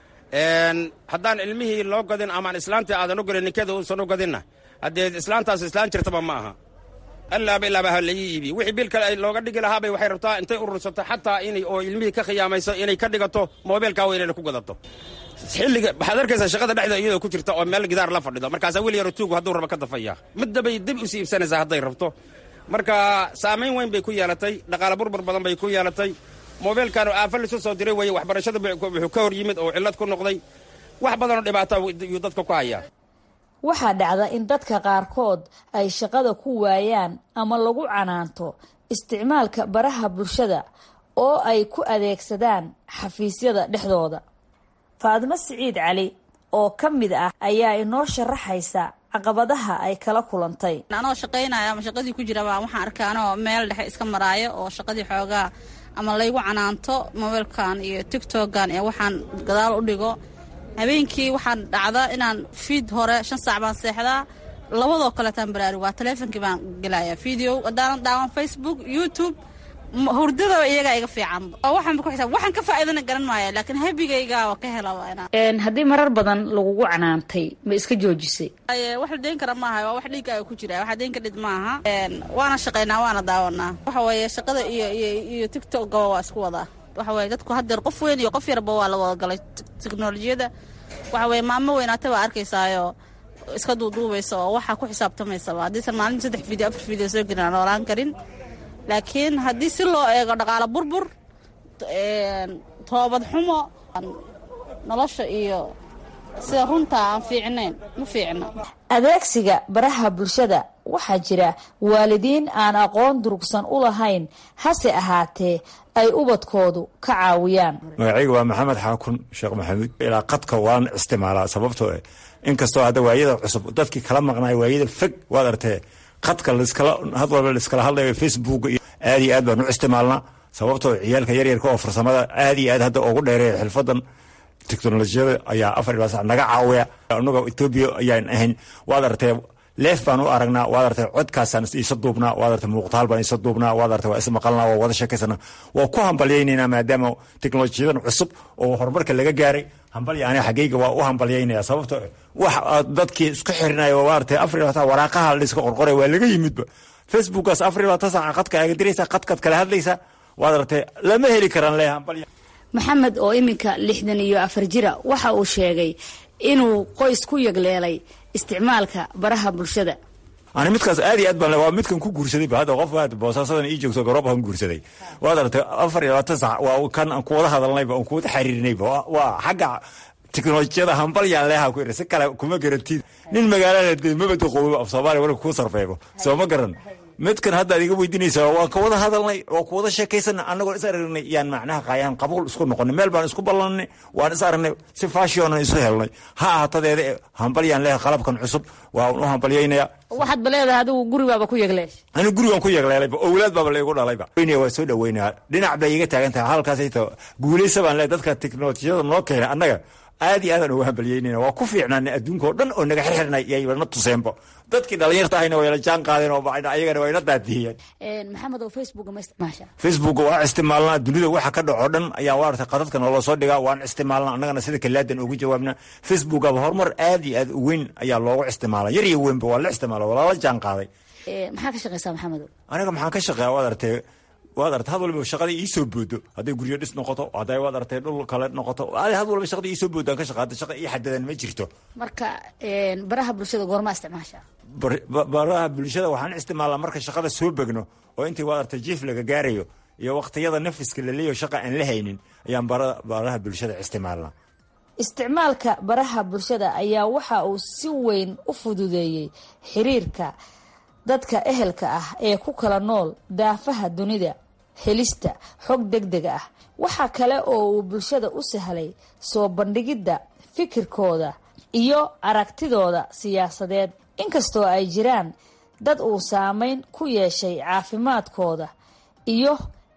S20: haddaan ilmihii loo gadin amaan islaantii aadan u gadin ninkeeda uusan u gadinna haddee islaantaas islaan jirtaba ma aha allaaba ilaaba ha laii iibi wixii bil kale ay looga dhigi lahaabay waxay rabtaa intay urursato xataa inay oo ilmihii ka khiyaamayso inay ka dhigato moobeelkaa weynayna ku gadato xilliga waxaad arkaysaa shaqada dhexda iyadoo ku jirta oo meel gidaar la fadhido markaasaa wiil yaro tuugu hadduu rabo ka dafaya middabay dib usii iibsanaysaa hadday rabto marka saamayn weyn bay ku yeelatay dhaqaale burbur badan bay ku yeelatay moobeelkan aafa lisu soo diray weeye waxbarashada wuxuu ka hor yimid oo cillad ku noqday wax badanoo dhibaata yuu dadka ku hayaa
S14: waxaa dhacda in dadka qaarkood ay shaqada ku waayaan ama lagu canaanto isticmaalka baraha bulshada oo ay ku adeegsadaan xafiisyada dhexdooda faadimo siciid cali oo ka mid ah ayaa inoo sharaxaysa caqabadaha ay kala kulantay
S21: anoo shaqaynaya ama shaqadii ku jiraba waxaan arkaa anoo meel dhexe iska maraayo oo shaqadii xoogaa ama laygu canaanto mobeilkan iyo tigtogan ee waxaan gadaal u dhigo habeenkii waxaan dhacda inaan fiid hore shan saac baan seexdaa labadoo kaleetaan baraarug waa taleefonkii baan gelaya video haddaanan daawan facebook youtube hurdadaba iyagaa iga fiicanba oo waxaan ku xisaab waxaan ka faa'iidana garan maaya laakiin habigayga waa ka hela waa inaan
S14: haddii marar badan lagugu canaantay ma iska joojisay
S21: wax la deyn kara maaha waa wax dhiiggaaga ku jira waxa deyn kadhid maaha waana shaqaynaa waana daawanaa waxa weeye shaqada iyo iyo iyo tiktokgaba waa isku wadaa waxa weeye dadku haddeer qof weyn iyo qof yarba waa la wada galay teknolojiyadda waxa weeye maamo weynaata baa arkaysaayo iska duuduubaysa oo waxaa ku xisaabtamaysaba haddiisan maalinta saddex video afar video soo gelin aan noolaan karin laakiin haddii si loo eego dhaqaalo burbur toobad xumo nolosha iyo sida runtaa aan fiicnayn ma fiicno
S14: adeegsiga baraha bulshada waxaa jira waalidiin aan aqoon durugsan u lahayn hase ahaatee ay ubadkoodu ka caawiyaan
S4: magacayga waa maxamed xaakun sheekh maxamuud ilaa qadka waan isticmaalaa sababtoo eh inkastoo hadda waayada cusub dadkii kala maqnaay waayada fog waad artee qadka laskala had walba laiskala hadlayo facebook iyo aad iyo aad baan u isticmaalnaa sababtoo ciyaalka yaryarka oo farsamada aad iyo aad hadda ugu dheereeya xilfadan teknolojiyada ayaa afar ilaa sac naga caawiya annaga etoobiya ayaan ahayn waad artee leef baan u aragnaa waad artay codkaasaan isa duubnaa waad artay muuqtaal baan isa duubnaa waad artay waa ismaqalnaa waa wada sheekaysana waa ku hambalyaynaynaa maadaama teknolojiyadan cusub oo horumarka laga gaaray hambalya aniga xaggayga waa u hambalyaynaya sababto wax dadkii isku xirinaya waa artay afar iyo labaatan waraaqaha layska qorqoray waa laga yimidba facebookaas afar iyo labaatan saaca qadka aaga diraysaa qadkaad kala hadlaysaa waad artay lama heli karaan le hambalya
S14: maxamed oo iminka lixdan iyo afar jira waxa uu sheegay inuu qoys ku yagleelay isticmaalka baraha bulshada
S4: ani midkaas aad iyo aad baan waa midkan ku guursaday ba hadda qof boosaasadan ii joogto garoobahan guursaday waad aragtay afar iyo labaatan sac waa kan aan kuwada hadalnayba aan kuwada xiriirinayba waa xagga teknolojiyada hambalyaan leeha ku si kale kuma garantid nin magaalada de mabada qoobo af soomaaliya wala kuu sarfeego soo ma garan midkan hadda ad iga weydiinaysaa waan ka wada hadalnay waan ku wada sheekaysana annagoo is aragnay yaan macnaha qaayaan qabuul isku noqonay meel baan isku ballanay waan is aragnay si faashionan isu helnay ha ahatadeeda hambalyaan leeha qalabkan cusub waan u hambalyaynaya
S14: waxaad ba leedahay adigu guribaaba ku yagleesh
S4: anigu gurigan ku yagleelayba owlaad baaba laygu dhalayba waa soo dhaweynaya dhinac bay iga taagan tahay halkaasayta guulaysa baan leehay dadka teknolojiyada noo keenay annaga aad iyo aadaan ugu hambalyeynayna waa ku fiicnaanay adduunka oo dhan oo naga xirxirnay yayna tuseenba dadkii dhalinyarta ahayna wayla jaan qaadeen oo ayagana wayna daadiyeen
S14: maxamed oo facebook ma isticmaasha
S4: facebook waa isticmaalnaa dunida waxa ka dhaco dhan ayaa waa artay qadadka noola soo dhigaa waan isticmaalnaa annagana sida kalaadan ugu jawaabna facebookaba horumar aad iyo aad u weyn ayaa loogu isticmaala yar iyo weynba waa la isticmaala waa lala jaan qaaday
S14: maxaa ka shaqeysaa maxamed
S4: aniga maxaan ka shaqeeya waad artay waad artay had walba shaqada iisoo boodo hadday guryo dhis noqoto hadday waad artay dhul kale noqoto had walba shaqada iisoo boodo aan ka shaqaata shaqa ii xadadan ma jirto
S14: marka baraha bulshada goormaa isticmaasha
S4: baraha bulshada waxaan isticmaalnaa marka shaqada soo begno oo intii waad artay jiif laga gaarayo iyo waqtiyada nafiska la leeyaho shaqa aan la haynin ayaan baraha bulshada isticmaalnaa
S14: isticmaalka baraha bulshada ayaa waxa uu si weyn u fududeeyey xiriirka dadka ehelka ah ee ku kala nool daafaha dunida helista xog deg deg ah waxa kale oo uu bulshada u sahlay soo bandhigidda fikirkooda iyo aragtidooda siyaasadeed inkastoo ay jiraan dad uu saameyn ku yeeshay caafimaadkooda iyo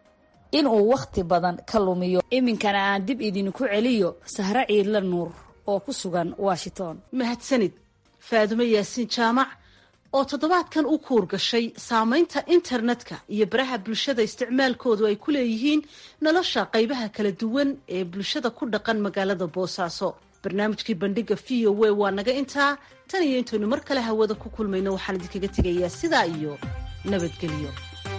S14: inuu wakhti badan ka lumiyo iminkana aan dib idinku celiyo sahre ciidla nuur oo ku sugan washington
S13: mahadsanid faadumo yaasiin jaamac oo toddobaadkan u kuur gashay saamaynta internetka iyo baraha bulshada isticmaalkoodu ay ku leeyihiin nolosha qaybaha kala duwan ee bulshada ku dhaqan magaalada boosaaso barnaamijkii bandhiga v o w waa naga intaa tan iyo intaynu mar kale hawada ku kulmayno waxaan idinkaga tegayaa sidaa iyo nabadgelyo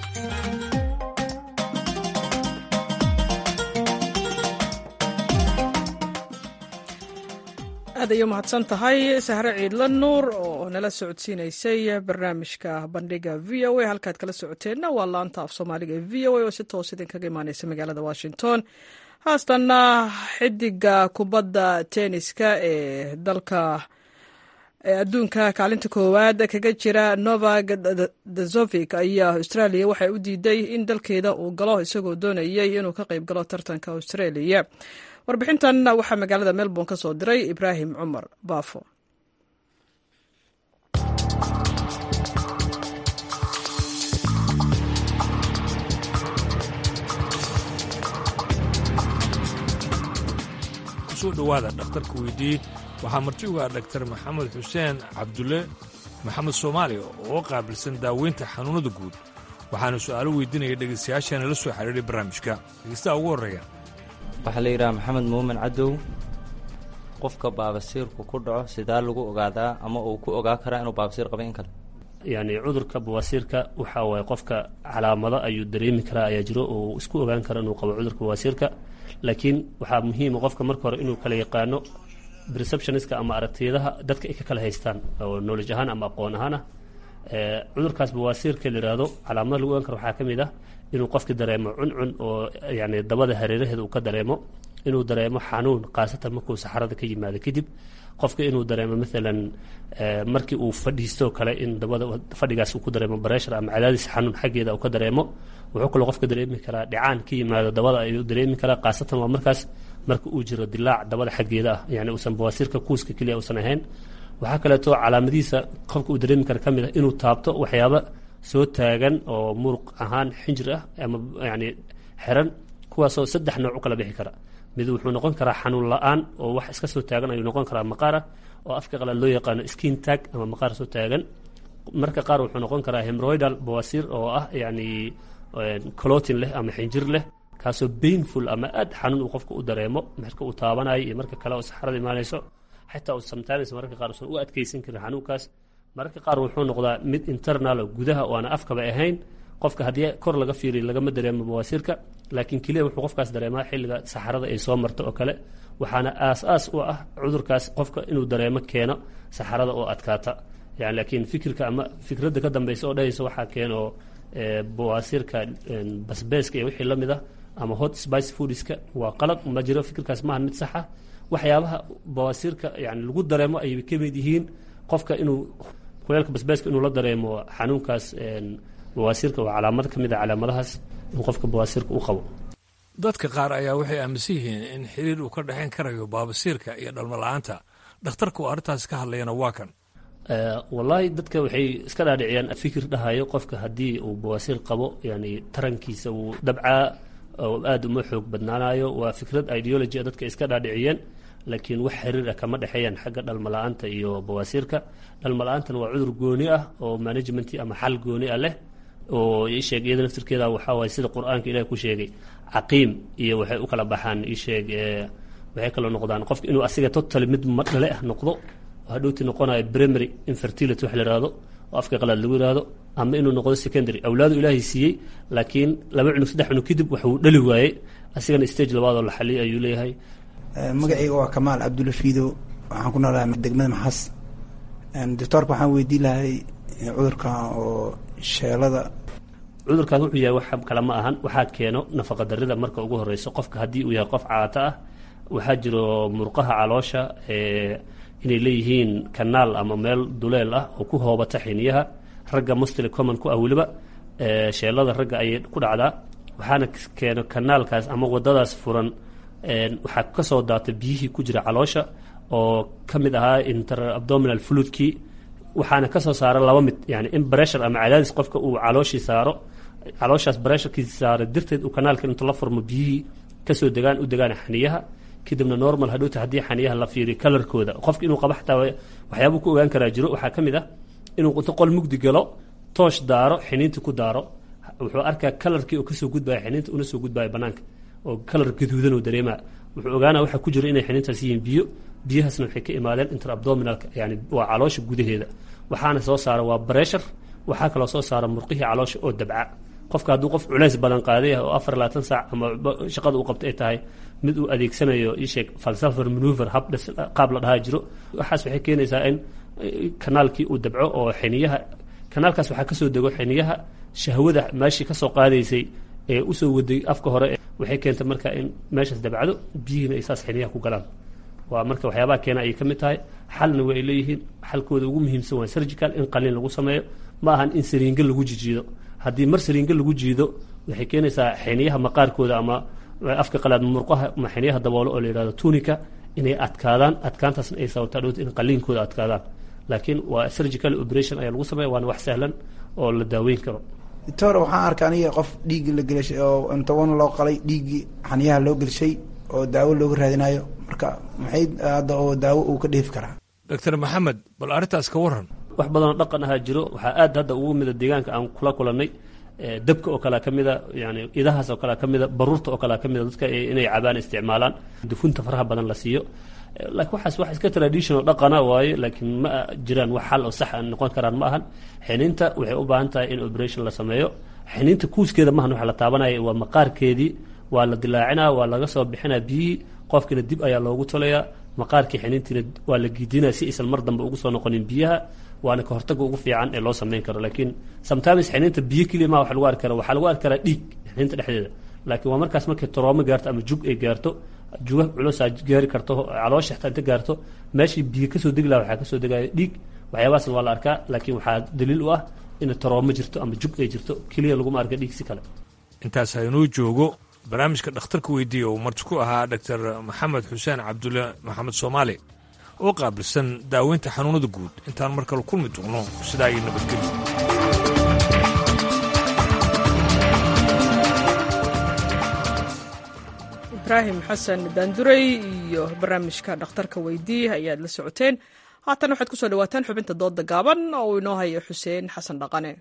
S1: aad ayay umahadsan tahay sahre ciidla nuur oo nala socodsiinaysay barnaamijka bandhiga v o a halkaad kala socoteenna waa laanta af soomaaliga ee v o a oo si toos idinkaga imaaneysa magaalada washington haastanna xidiga kubadda tenniska ee dalka adduunka kaalinta koowaad kaga jira novak dazovic ayaa australia waxay u diiday in dalkeeda uu galo isagoo doonayay inuu ka qayb galo tartanka australia warbixintan waxaa magaalada melbourne ka soo diray ibraahim cumar baafo
S22: kusoo dhowaada dhakhtarka weydii waxaa marti uga dhaktar maxamed xuseen cabdulle
S5: maxamed soomaali oo qaabilsan daaweynta xanuunnada guud waxaana su'aalo weydiinaya dhegaystayaashaana la soo xidhiidhay barnaamijka dhegaystaha ugu horreeya
S22: waxaa la yidhaha maxamed muumin cadow qofka baabasiirku ku dhaco sidaa lagu ogaadaa ama uu ku ogaa karaa inuu baabasiir qaba in kale
S23: yacni cudurka bawaasiirka waxa waaye qofka calaamado ayuu dareemi karaa ayaa jiro oo isku ogaan kara inuu qabo cudurka bawaasiirka laakiin waxaa muhiima qofka marka hore inuu kala yaqaano receptioniska ama aragtiyadaha dadka ay ka kala haystaan oo knowledge ahaan ama aqoon ahaan ah cudurkaas bawaasiirka la yidhaahdo calaamada lagu ogaan karo waxaa ka mid ah inuu qofki dareemo cuncun oo yani dabada hareeraheeda uu ka dareemo inuu dareemo xanuun khaasatan markuu saxarada ka yimaado kadib qofka inuu dareemo maalan markii uu fadhiistoo kale in dabada fadhigaas uu ku dareemo bareshar ama cadaadis xanuun xaggeeda uu ka dareemo wuxuu kaloo qofka dareemi karaa dhicaan ka yimaado dabada ayuu dareemi karaa khaasatan waa markaas marka uu jiro dilaac dabada xaggeeda ah yani uusan bawaasiirka kuuska keliya uusan ahayn waxaa kaleeto calaamadihiisa qofka uu dareemi kara ka mid ah inuu taabto waxyaaba soo taagan oo muruq ahaan xinjir ah ama yani xiran kuwaasoo saddex nooc u kala bixi kara mid wuxuu noqon karaa xanuun la-aan oo wax iska soo taagan ayuu noqon karaa maqaar ah oo afka qalaad loo yaqaano skin tag ama maqaar soo taagan marka qaar wuxuu noqon karaa hemroidal bawasiir oo ah yani clotin leh ama xinjir leh kaasoo bainful ama aad xanuun uu qofka u dareemo marka uu taabanayo iyo marka kale oo saxarada imaanayso xataa uu sometimes mararka qaar usan u adkeysan karin xanuunkaas mararka qaar wuxuu noqdaa mid internal oo gudaha oo aan afkaba ahayn qofka haddii kor laga fiiriyo lagama dareemo bawaasiirka laakiin keliya wuxuu qofkaas dareemaa xilliga saxarada ay soo marto oo kale waxaana aas-aas u ah cudurkaas qofka inuu dareemo keeno saxarada oo adkaata yani laakiin fikirka ama fikradda ka dambeysa oo dhahaysa waxaa keeno bawaasiirka basbeeska iyo wixii la mid ah ama hot spice foodiska waa qalad ma jiro fikirkaas maaha mid sax ah waxyaabaha bawaasiirka yani lagu dareemo ayay ka mid yihiin qofka inuu kuleelka basbeeska inuu la dareemo xanuunkaas bawaasiirka waa calaamad ka mid a calaamadahaas in qofka bawaasiirka u qabo
S5: dadka qaar ayaa waxay aaminsan yihiin in xiriir uu ka dhexayn karayo baabasiirka iyo dhalmo la-aanta dhakhtarka uu arrintaas ka hadlayana waa kan
S23: wallaahi dadka waxay iska dhaadhiciyaan fikir dhahayo qofka haddii uu bawaasiir qabo yani tarankiisa uu dabcaa oo aada uma xoog badnaanayo waa fikrad ideology a dadka iska dhaadhiciyeen laakiin wax xiriir ah kama dhexeeyaan xagga dhalmo la-aanta iyo bawaasiirka dhalmo la-aantana waa cudur gooni ah oo management ama xal gooni ah leh oo isheeg iyada naftirkeeda waxaa waaye sida qur-aanka ilahi ku sheegay caqiim iyo waxay u kala baxaan isheeg waxay kaloo noqdaan qofka inuu asiga totally mid dhale ah noqdo hadhowti noqonayo primary infertility wax la yihahdo oo afka qalaad lagu yihahdo ama inuu noqdo secondary awlaadu ilaahay siiyey laakiin laba cunug saddex cunug kadib waxuu dhali waayey asigana stage labaadoo la xaliyay ayuu leeyahay
S24: magacayga waa kamaal cabdulafiido waxaan ku noolahay degmada maxas doctoorka waxaan weydiin lahay cudurkan oo sheelada
S23: cudurkaas wuxuu yahay wax kale ma ahan waxaa keeno nafaqa darida marka ugu horeyso qofka haddii uu yahay qof caato ah waxaa jiro murqaha caloosha inay leeyihiin kanaal ama meel duleel ah oo ku hoobata xiniyaha ragga mustili common ku ah weliba sheelada ragga ayay ku dhacdaa waxaana keeno kanaalkaas ama wadadaas furan waxaa kasoo daata biyihii ku jira caloosha oo ka mid ahaa inter abdominal fluidkii waxaana kasoo saara laba mid yani in bressure ama cadaadis qofka uu calooshii saaro calooshaas bressurkiisi saaro dirteed uu kanaalka intuu la furmo biyihii kasoo degaan u degaan xaniyaha kadibna normal hadhowta haddii xaniyaha la fiiriyo kalarkooda qofka inuu qaba xataa waxyaabuu ku ogaan karaa jiro waxaa ka mid ah inuu inta qol mugdi galo toosh daaro xiniinta ku daaro wuxuu arkaa kalarkii oo kasoo gudbaya xiniinta una soo gudbaya banaanka oo kalar gaduudan oo dareemaa wuxuu ogaana waxaa ku jira inay xiniintaas yihiin biyo biyahaasna waxay ka imaadeen interabdominalka yani waa caloosha gudaheeda waxaana soo saara waa bressure waxaa kaloo soo saara murqihii caloosha oo dabca qofka hadduu qof culays badan qaaday ah oo afar labaatan saac ama shaqada uu qabta ay tahay mid uu adeegsanayo isheeg falsafer manuver hab qaab la dhahaa jiro waxaas waxay keenaysaa in kanaalkii uu dabco oo xiniyaha kanaalkaas waxaa kasoo dego xiniyaha shahwada meeshii kasoo qaadaysay ee usoo waday afka hore waxay keentay marka in meeshaas dabcdo biyihiina ay saas xiniyaha ku galaan waa marka waxyaabaha keena ayay ka mid tahay xalna waa ay leeyihiin xalkooda ugu muhiimsan waa surgical in qaliin lagu sameeyo ma ahan in sariinga lagu jijiido haddii mar sariinga lagu jiido waxay keenaysaa xiniyaha maqaarkooda ama afka qalaad murqaha ama xiniyaha daboolo oo la yihahdo tunika inay adkaadaan adkaantaasna ay sababtaa dhowta in qaliinkooda adkaadaan laakiin waa surgical operation ayaa lagu sameeya waana wax sahlan oo la daaweyn karo
S24: doctor waxaan arkay aniga qof dhiiggi la gelashay oo inta wan loo qalay dhiiggii xaniyaha loo gelshay oo daawo looga raadinayo marka maxay hadda oo daawo uu ka dheefi karaa
S5: doctor maxamed bal arrintaas ka waran
S23: wax badanoo dhaqan ahaa jiro waxaa aad hadda ugu mida deegaanka aan kula kulannay dabka oo kalea ka mida yani idahaas oo kalea ka mida baruurta oo kalea ka mida dadka inay cabaan isticmaalaan dufunta faraha badan la siiyo laakiin waxaas wax iska traditional dhaqana waaye laakiin ma jiraan wax xal oo sax aan noqon karaan ma ahan xiniinta waxay u baahan tahay in operation la sameeyo xiniinta kuuskeeda maahan waxa la taabanaya waa maqaarkeedii waa la dilaacinaa waa laga soo bixinaa biyihii qofkiina dib ayaa loogu tolayaa maqaarkii xiniintiina waa la giidinaya si aysan mar dambe ugu soo noqonin biyaha waana ka hortaga ugu fiican ee loo sameyn karo laakiin sometimes xiniinta biyo keliya maa wax lagu arki kara waxaa lagu arki karaa dhiig xiniinta dhexdeeda laakiin waa markaas markay toroomo gaarto ama jug ay gaarto juga culusaa gaari karto caloosha xitaa inta gaarto meeshii biyo kasoo degi laha waxaa kasoo degaya dhiig waxyaabahaasna waa la arkaa laakiin waxaa daliil u ah in toroomo jirto ama jug ay jirto keliya laguma arka dhiig si kale
S5: intaas haynuu joogo barnaamijka dhakhtarka weydiiya uu marti ku ahaa doctor maxamed xuseen cabdulle maxamed soomaali oo qaabilsan daaweynta xanuunada guud intaan mar kale kulmi doonno sidaa iyo nabadgelyo
S1: ibraahim xasan daanduray iyo barnaamijka dhakhtarka weydii ayaad la socoteen haatan waxaad ku soo dhawaataan xubinta doodda gaaban oo uu inoo hayo xuseen xasan dhaqane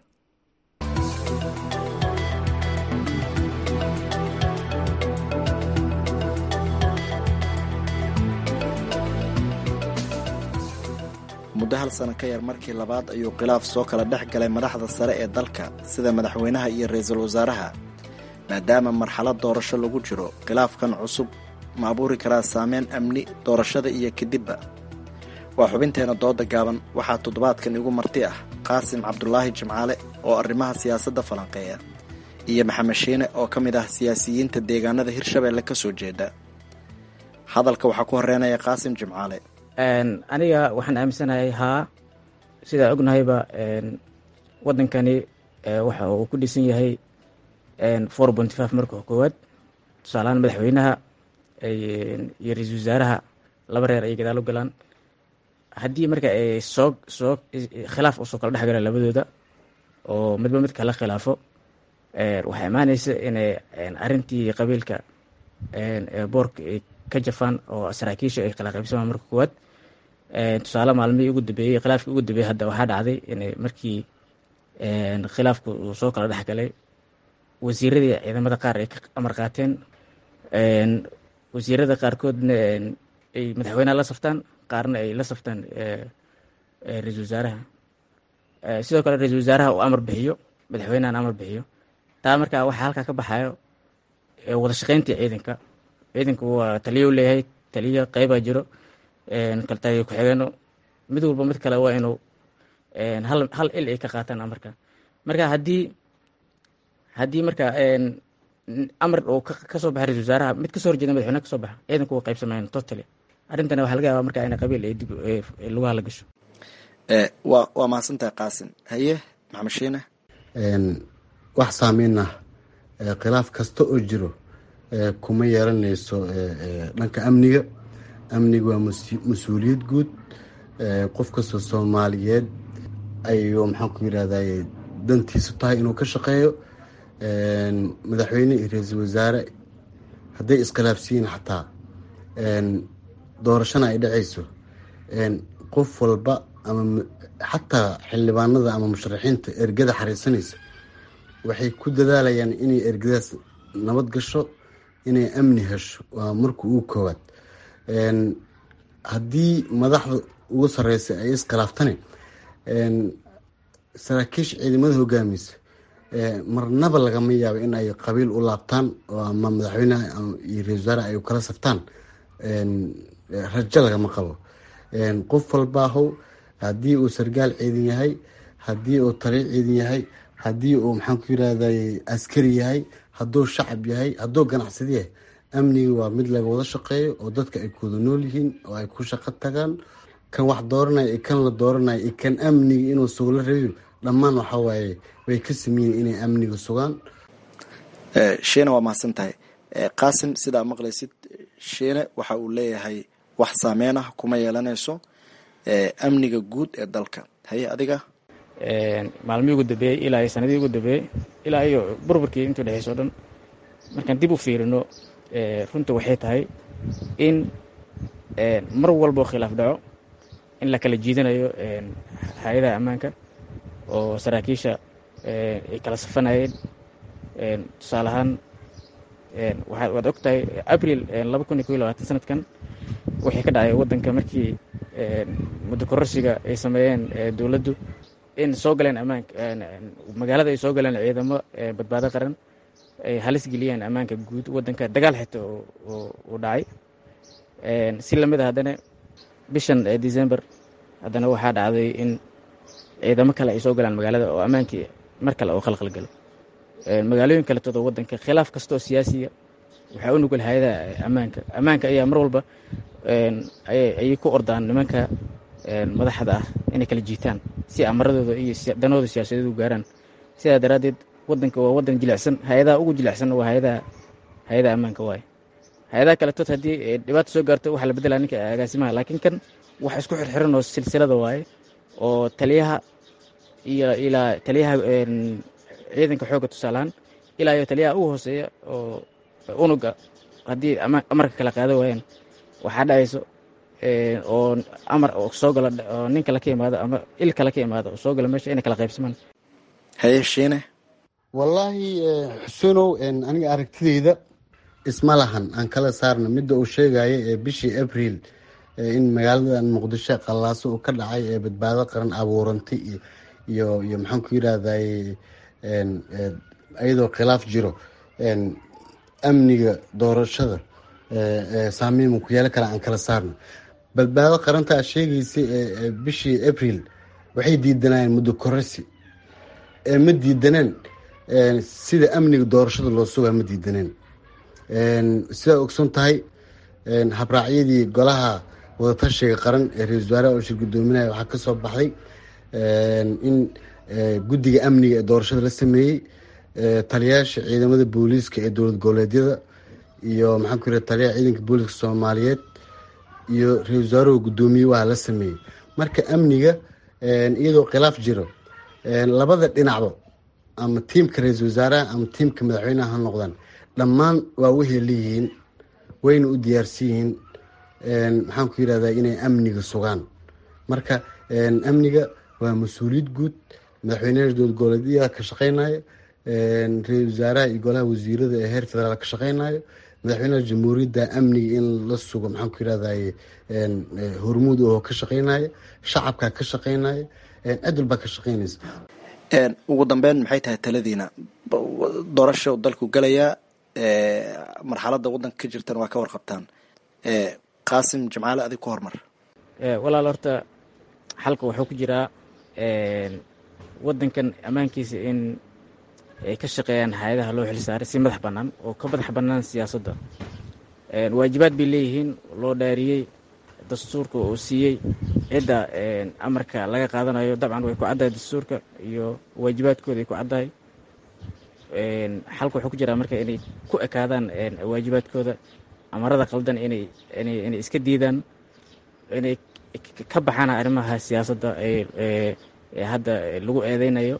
S2: muddo hal sano ka yar markii labaad ayuu khilaaf soo kala dhex galay madaxda sare ee dalka sida madaxweynaha iyo ra-iisul wasaaraha maadaama marxalad doorasho lagu jiro khilaafkan cusub ma abuuri karaa saameyn amni doorashada iyo kadibba waa xubinteena dooda gaaban waxaa toddobaadkan igu marti ah qaasim cabdulaahi jimcaale oo arrimaha siyaasadda falanqeeya iyo maxamed shiine oo ka mid ah siyaasiyiinta deegaanada hirshabeelle ka soo jeeda hadalka waxaa ku horreynaya qaasim jimcaale
S3: aniga waxaan aaminsanahay haa sidaa ognahayba wadankani waxa uu ku dhisan yahay four point five marka koowaad tusaalahaan madaxweynaha iyo ra-iisul wasaaraha laba reer ay gadaal u galaan haddii marka ay soo soo khilaaf usoo kala dhex galaan labadooda oo midba mid kala khilaafo waxaa imaaneysa inay arrintii qabiilka boorka ay ka jafaan oo saraakiisha ay kala qaybsamaan marka koowaad tusaale maalmihii ugu dambeeyey khilaafkii ugu dambeeyey hadda waxaa dhacday inay markii khilaafku uu soo kala dhex galay wasiiradii ciidamada qaar ay ka amar qaateen wasiirada qaarkoodna ay madaxweynaha la saftaan qaarna ay la saftaan ra-iisul wasaaraha sidoo kale ra-iisul wasaaraha uu amar bixiyo madaxweynahana amar bixiyo taa markaa waxaa halkaa ka baxayo wada shaqeyntii ciidanka ciidanku waa taliyo leeyahay taliyo qeybaa jiro kaltaliyo ku-xigeeno mid walba mid kale waa inuu hal hal il ay ka qaataan amarka marka haddii haddii marka amar uu kasoo baxa ra-isul wasaaraha mid kasoo horjeeda madaxweynaha kasoo baxa ciidanku waa qaybsamayaan totally arrintana waxaa laga yaabaa marka in qabiil ay dib lugaha la gasho
S2: waa waa mahadsantahay qaasim haye maxamed shiine
S7: wax saameyn ah khilaaf kasta oo jiro kuma yeelanayso dhanka amniga amniga waa mas-uuliyad guud qof kastoo soomaaliyeed ayuu maxaan ku yirahday dantiisu tahay inuu ka shaqeeyo madaxweyne iyo ra-iisul wasaare hadday iskhilaafsiyiin xataa doorashana ay dhacayso qof walba ama xataa xildhibaanada ama musharaxiinta ergada xariisanaysa waxay ku dadaalayaan inay ergadaas nabad gasho inay amni hesho waa marka ugu koowaad haddii madaxda ugu sareysa ay iskhilaaftane saraakiisha ciidamada hogaamiysa marnaba lagama yaabo in ay qabiil u laabtaan oo ama madaxweyneha iyo ra-isul wasaare ay kala saftaan rajo lagama qabo qof walbaahow haddii uu sargaal ciidan yahay haddii uu taliyo ciidan yahay haddii uu maxaan ku yirahday askari yahay hadduu shacab yahay hadduu ganacsadi yahay amniga waa mid laga wada shaqeeyo oo dadka ay kuwada nool yihiin oo ay ku shaqo tagaan kan wax dooranaya iyo kan la dooranaya iyo kan amniga inuu sugo la rabin dhammaan waxa waaye way ka sameeyen inay amniga sugaan
S2: shiine waa mahadsan tahay qaasim sidaa maqlaysid shiine waxa uu leeyahay wax saameyn ah kuma yeelanayso amniga guud ee dalka haye adiga
S3: maalmihii ugu dambeeyey ilaa iyo sanadihii ugu dambeeyey ilaa iyo burburkii intuu dhexeyso o dhan markaan dib u fiirino runta waxay tahay in mar walboo khilaaf dhaco in la kala jiidanayo hay-adaha ammaanka oo saraakiisha ay kala safanayeen tusaale ahaan waad og tahay abril laba kun iyo ko iyo labaatan sanadkan wixii ka dhacay waddanka markii muddo kororsiga ay sameeyeen dowladdu in soo galeen ammaanka magaalada ay soo galeen ciidamo badbaado qaran ay halis geliyeen ammaanka guud waddanka dagaal xita uu dhacay si lamid a haddana bishan december haddana waxaa dhacday in ciidamo kale ay soo galaan magaalada oo ammaankii mar kale oo khalkhal galo magaalooyin kale todo waddanka khilaaf kastoo siyaasiya waxaa u nugul hay-adaha ammaanka ammaanka ayaa mar walba ayay ku ordaan nimanka madaxda ah inay kala jiitaan si amaradooda iyo danooda siyaasadeed u gaaraan sidaa daraaddeed waddanka waa waddan jilicsan hay-adaha ugu jilicsanna waa hay-adaha hay-adaha ammaanka waaye hay-adaha kale tood haddii dhibaato soo gaarto waxaa la beddelaa ninka agaasimaha laakiin kan wax isku xirxiran oo silsilada waaye oo taliyaha iyo ilaa taliyaha ciidanka xoogga tusaalahaan ilaa iyo taliyaha ugu hooseeya oo unuga haddii amarka kala qaado waayaan waxaa dhacayso oo amar soo gala oo nin kale ka imaado ama il kale ka imaado oo soo gala meesha inay kala qaybsamaan
S2: hayeshiine
S7: wallaahi xusunow aniga aragtideyda isma lahan aan kala saarna midda uu sheegaya ee bishii abril in magaaladan muqdisho qallaaso uu ka dhacay ee badbaado qaran abuurantay iyo iyo maxaan ku yidhahday iyadoo khilaaf jiro amniga doorashada saameyn ku yeelo kale aan kala saarno badbaado qaranta aad sheegaysay bishii abril waxay diidanayeen muddo korasi ma diidaneen sida amniga doorashada loo sugaa ma diidaneen sidaa ogson tahay habraacyadii golaha wadatashiga qaran ee ra-isul wasaaraha oo shir gudoominaya waxaa kasoo baxday in guddiga amniga ee doorashada la sameeyey taliyaasha ciidamada booliiska ee dowlad goboleedyada iyo maxaan ku yidhaha taliyaha ciidanka booliiska soomaaliyeed iyo ra-isul wasaaruhu guddoomiye waa la sameeyey marka amniga iyadoo khilaaf jiro labada dhinacba ama tiimka ra-iisul wasaaraha ama tiimka madaxweyneha ha noqdaan dhammaan waa waxay leeyihiin wayna u diyaarsan yihiin maxaan ku yidhahdaa inay amniga sugaan marka amniga waa mas-uuliyad guud madaxweynaha dowlad goboleedyada ka shaqeynaya ra-isul wasaaraha iyo golaha wasiirada ee heer federaal ka shaqeynayo madaxweynaha jamhuuriyadda amniga in la sugo maxaan ku yidhahday hormuud oo ka shaqeynaya shacabka ka shaqeynaya cid walbaa ka shaqeynaysa
S2: ugu dambeyn maxay tahay taladiina doorasha dalku galayaa marxaladda waddanka ka jirtan waa ka warqabtaan qaasim jimcaale adig ku hormar
S3: walaal horta xalka wuxuu ku jiraa waddankan ammaankiisa in ay ka shaqeeyaan hay-adaha loo xilsaaray si madax bannaan oo ka madax bannaan siyaasadda waajibaad bay leeyihiin loo dhaariyey dastuurka uu siiyey cidda amarka laga qaadanayo dabcan way ku caddahay dastuurka iyo waajibaadkooda ay ku caddahay xalka wuxuu ku jiraa marka inay ku ekaadaan waajibaadkooda amarada qaldan inay inay iska diidaan inay ka baxaan arrimaha siyaasadda ee hadda lagu eedeynayo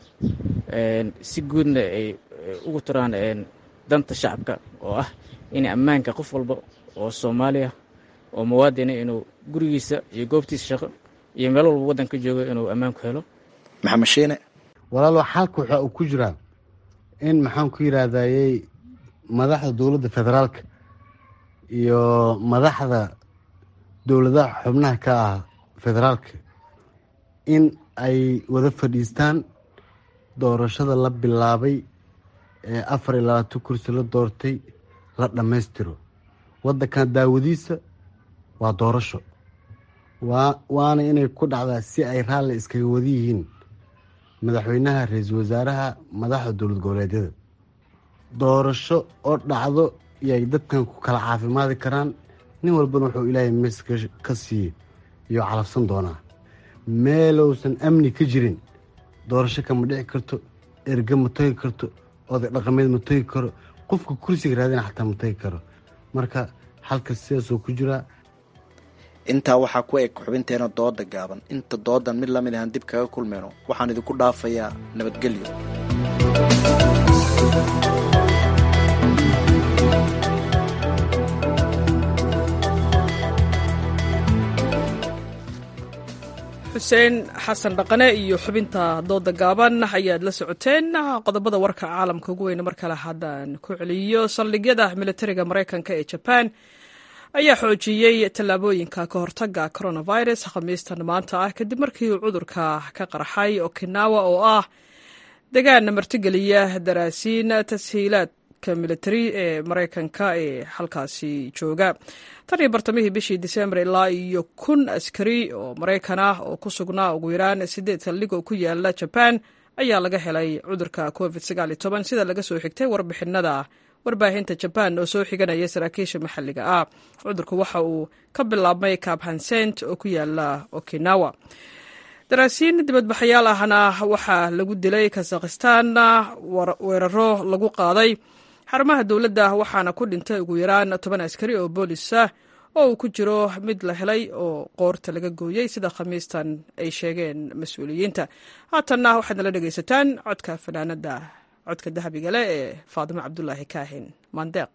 S3: si guudna ay ugu turaan danta shacabka oo ah in ammaanka qof walba oo soomaaliya oo muwaadina inuu gurigiisa iyo goobtiisa shaqo iyo meel walba waddanka joogo inuu ammaan ku helo
S2: maxamed shiine
S7: walaalo xalka waxa uu ku jiraa in maxaan ku yidhaahdayey madaxda dowladda federaalka iyo madaxda dowladaha xubnaha ka ah federaalka in ay wada fadhiistaan doorashada la bilaabay ee afar iyo labaatan kursi la doortay la dhammaystiro waddankan daawadiisa waa doorasho waa waana inay ku dhacdaa si ay raalli iskaga wada yihiin madaxweynaha ra-iisul wasaaraha madaxda dowlad goboleedyada doorasho oo dhacdo iyay dadkan ku kala caafimaadi karaan nin walbana wuxuu ilaahay mees ka siiye iyo calabsan doonaa meelousan amni ka jirin doorasho kama dhici karto erge ma tagi karto oday dhaqameed ma tagi karo qofka kursiga raadina xataa ma tagi karo marka halka sidaasoo ku jiraa
S2: intaa waxaa ku eg xubinteena dooda gaaban inta doodan mid lamid ahaan dib kaga kulmeyno waxaan idinku dhaafayaa nabadgelyo
S1: xuseen xasan dhaqane iyo xubinta dooda gaaban ayaad la socoteen qodobada warka caalamka ugu weyne mar kale haddaan ku celiyo saldhigyada militariga maraykanka ee jabaan ayaa xoojiyey tallaabooyinka ka hortaga coronavirus khamiistan maanta ah kadib markii uu cudurka ka qarxay okinawa oo ah degaan martigeliya daraasiin tashiilaadka militari ee maraykanka ee halkaasi jooga tan iyo bartamihii bishii disembar ilaa iyo kun askari oo maraykan ah oo ku sugnaa ugu yaraan sideed saldhig oo ku yaala jabaan ayaa laga helay cudurka covid sida laga soo xigtay warbixinada warbaahinta jabaan oo soo xiganaya saraakiisha maxalliga ah cudurku waxa uu ka bilaabmay kabhansent oo ku yaala okinawa daraasiin dibadbaxayaal ahna waxaa lagu dilay kazakhistan weeraro lagu qaaday xarumaha dowladda waxaana ku dhintay ugu yaraan toban askari oo boolis ah oo uu ku jiro mid la helay oo qoorta laga gooyey sida khamiistan ay sheegeen mas-uuliyiinta haatanna waxaad nala dhegaysataan codka fanaanada codka dahabiga leh ee faadimo cabdulaahi kaahin maandeeq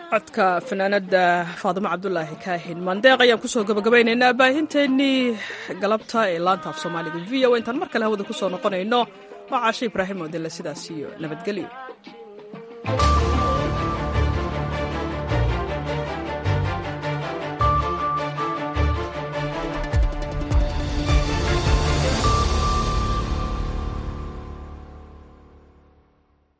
S1: codka fanaanada faadimo cabdulaahi kaahin mandeeq ayaan kusoo gabagabaynaynaa baahinteennii galabta ee laanta af soomaaliga v o intaan mar kale hawada kusoo noqonayno waa caashe ibraahim odele sidaas iyo nabadgelyo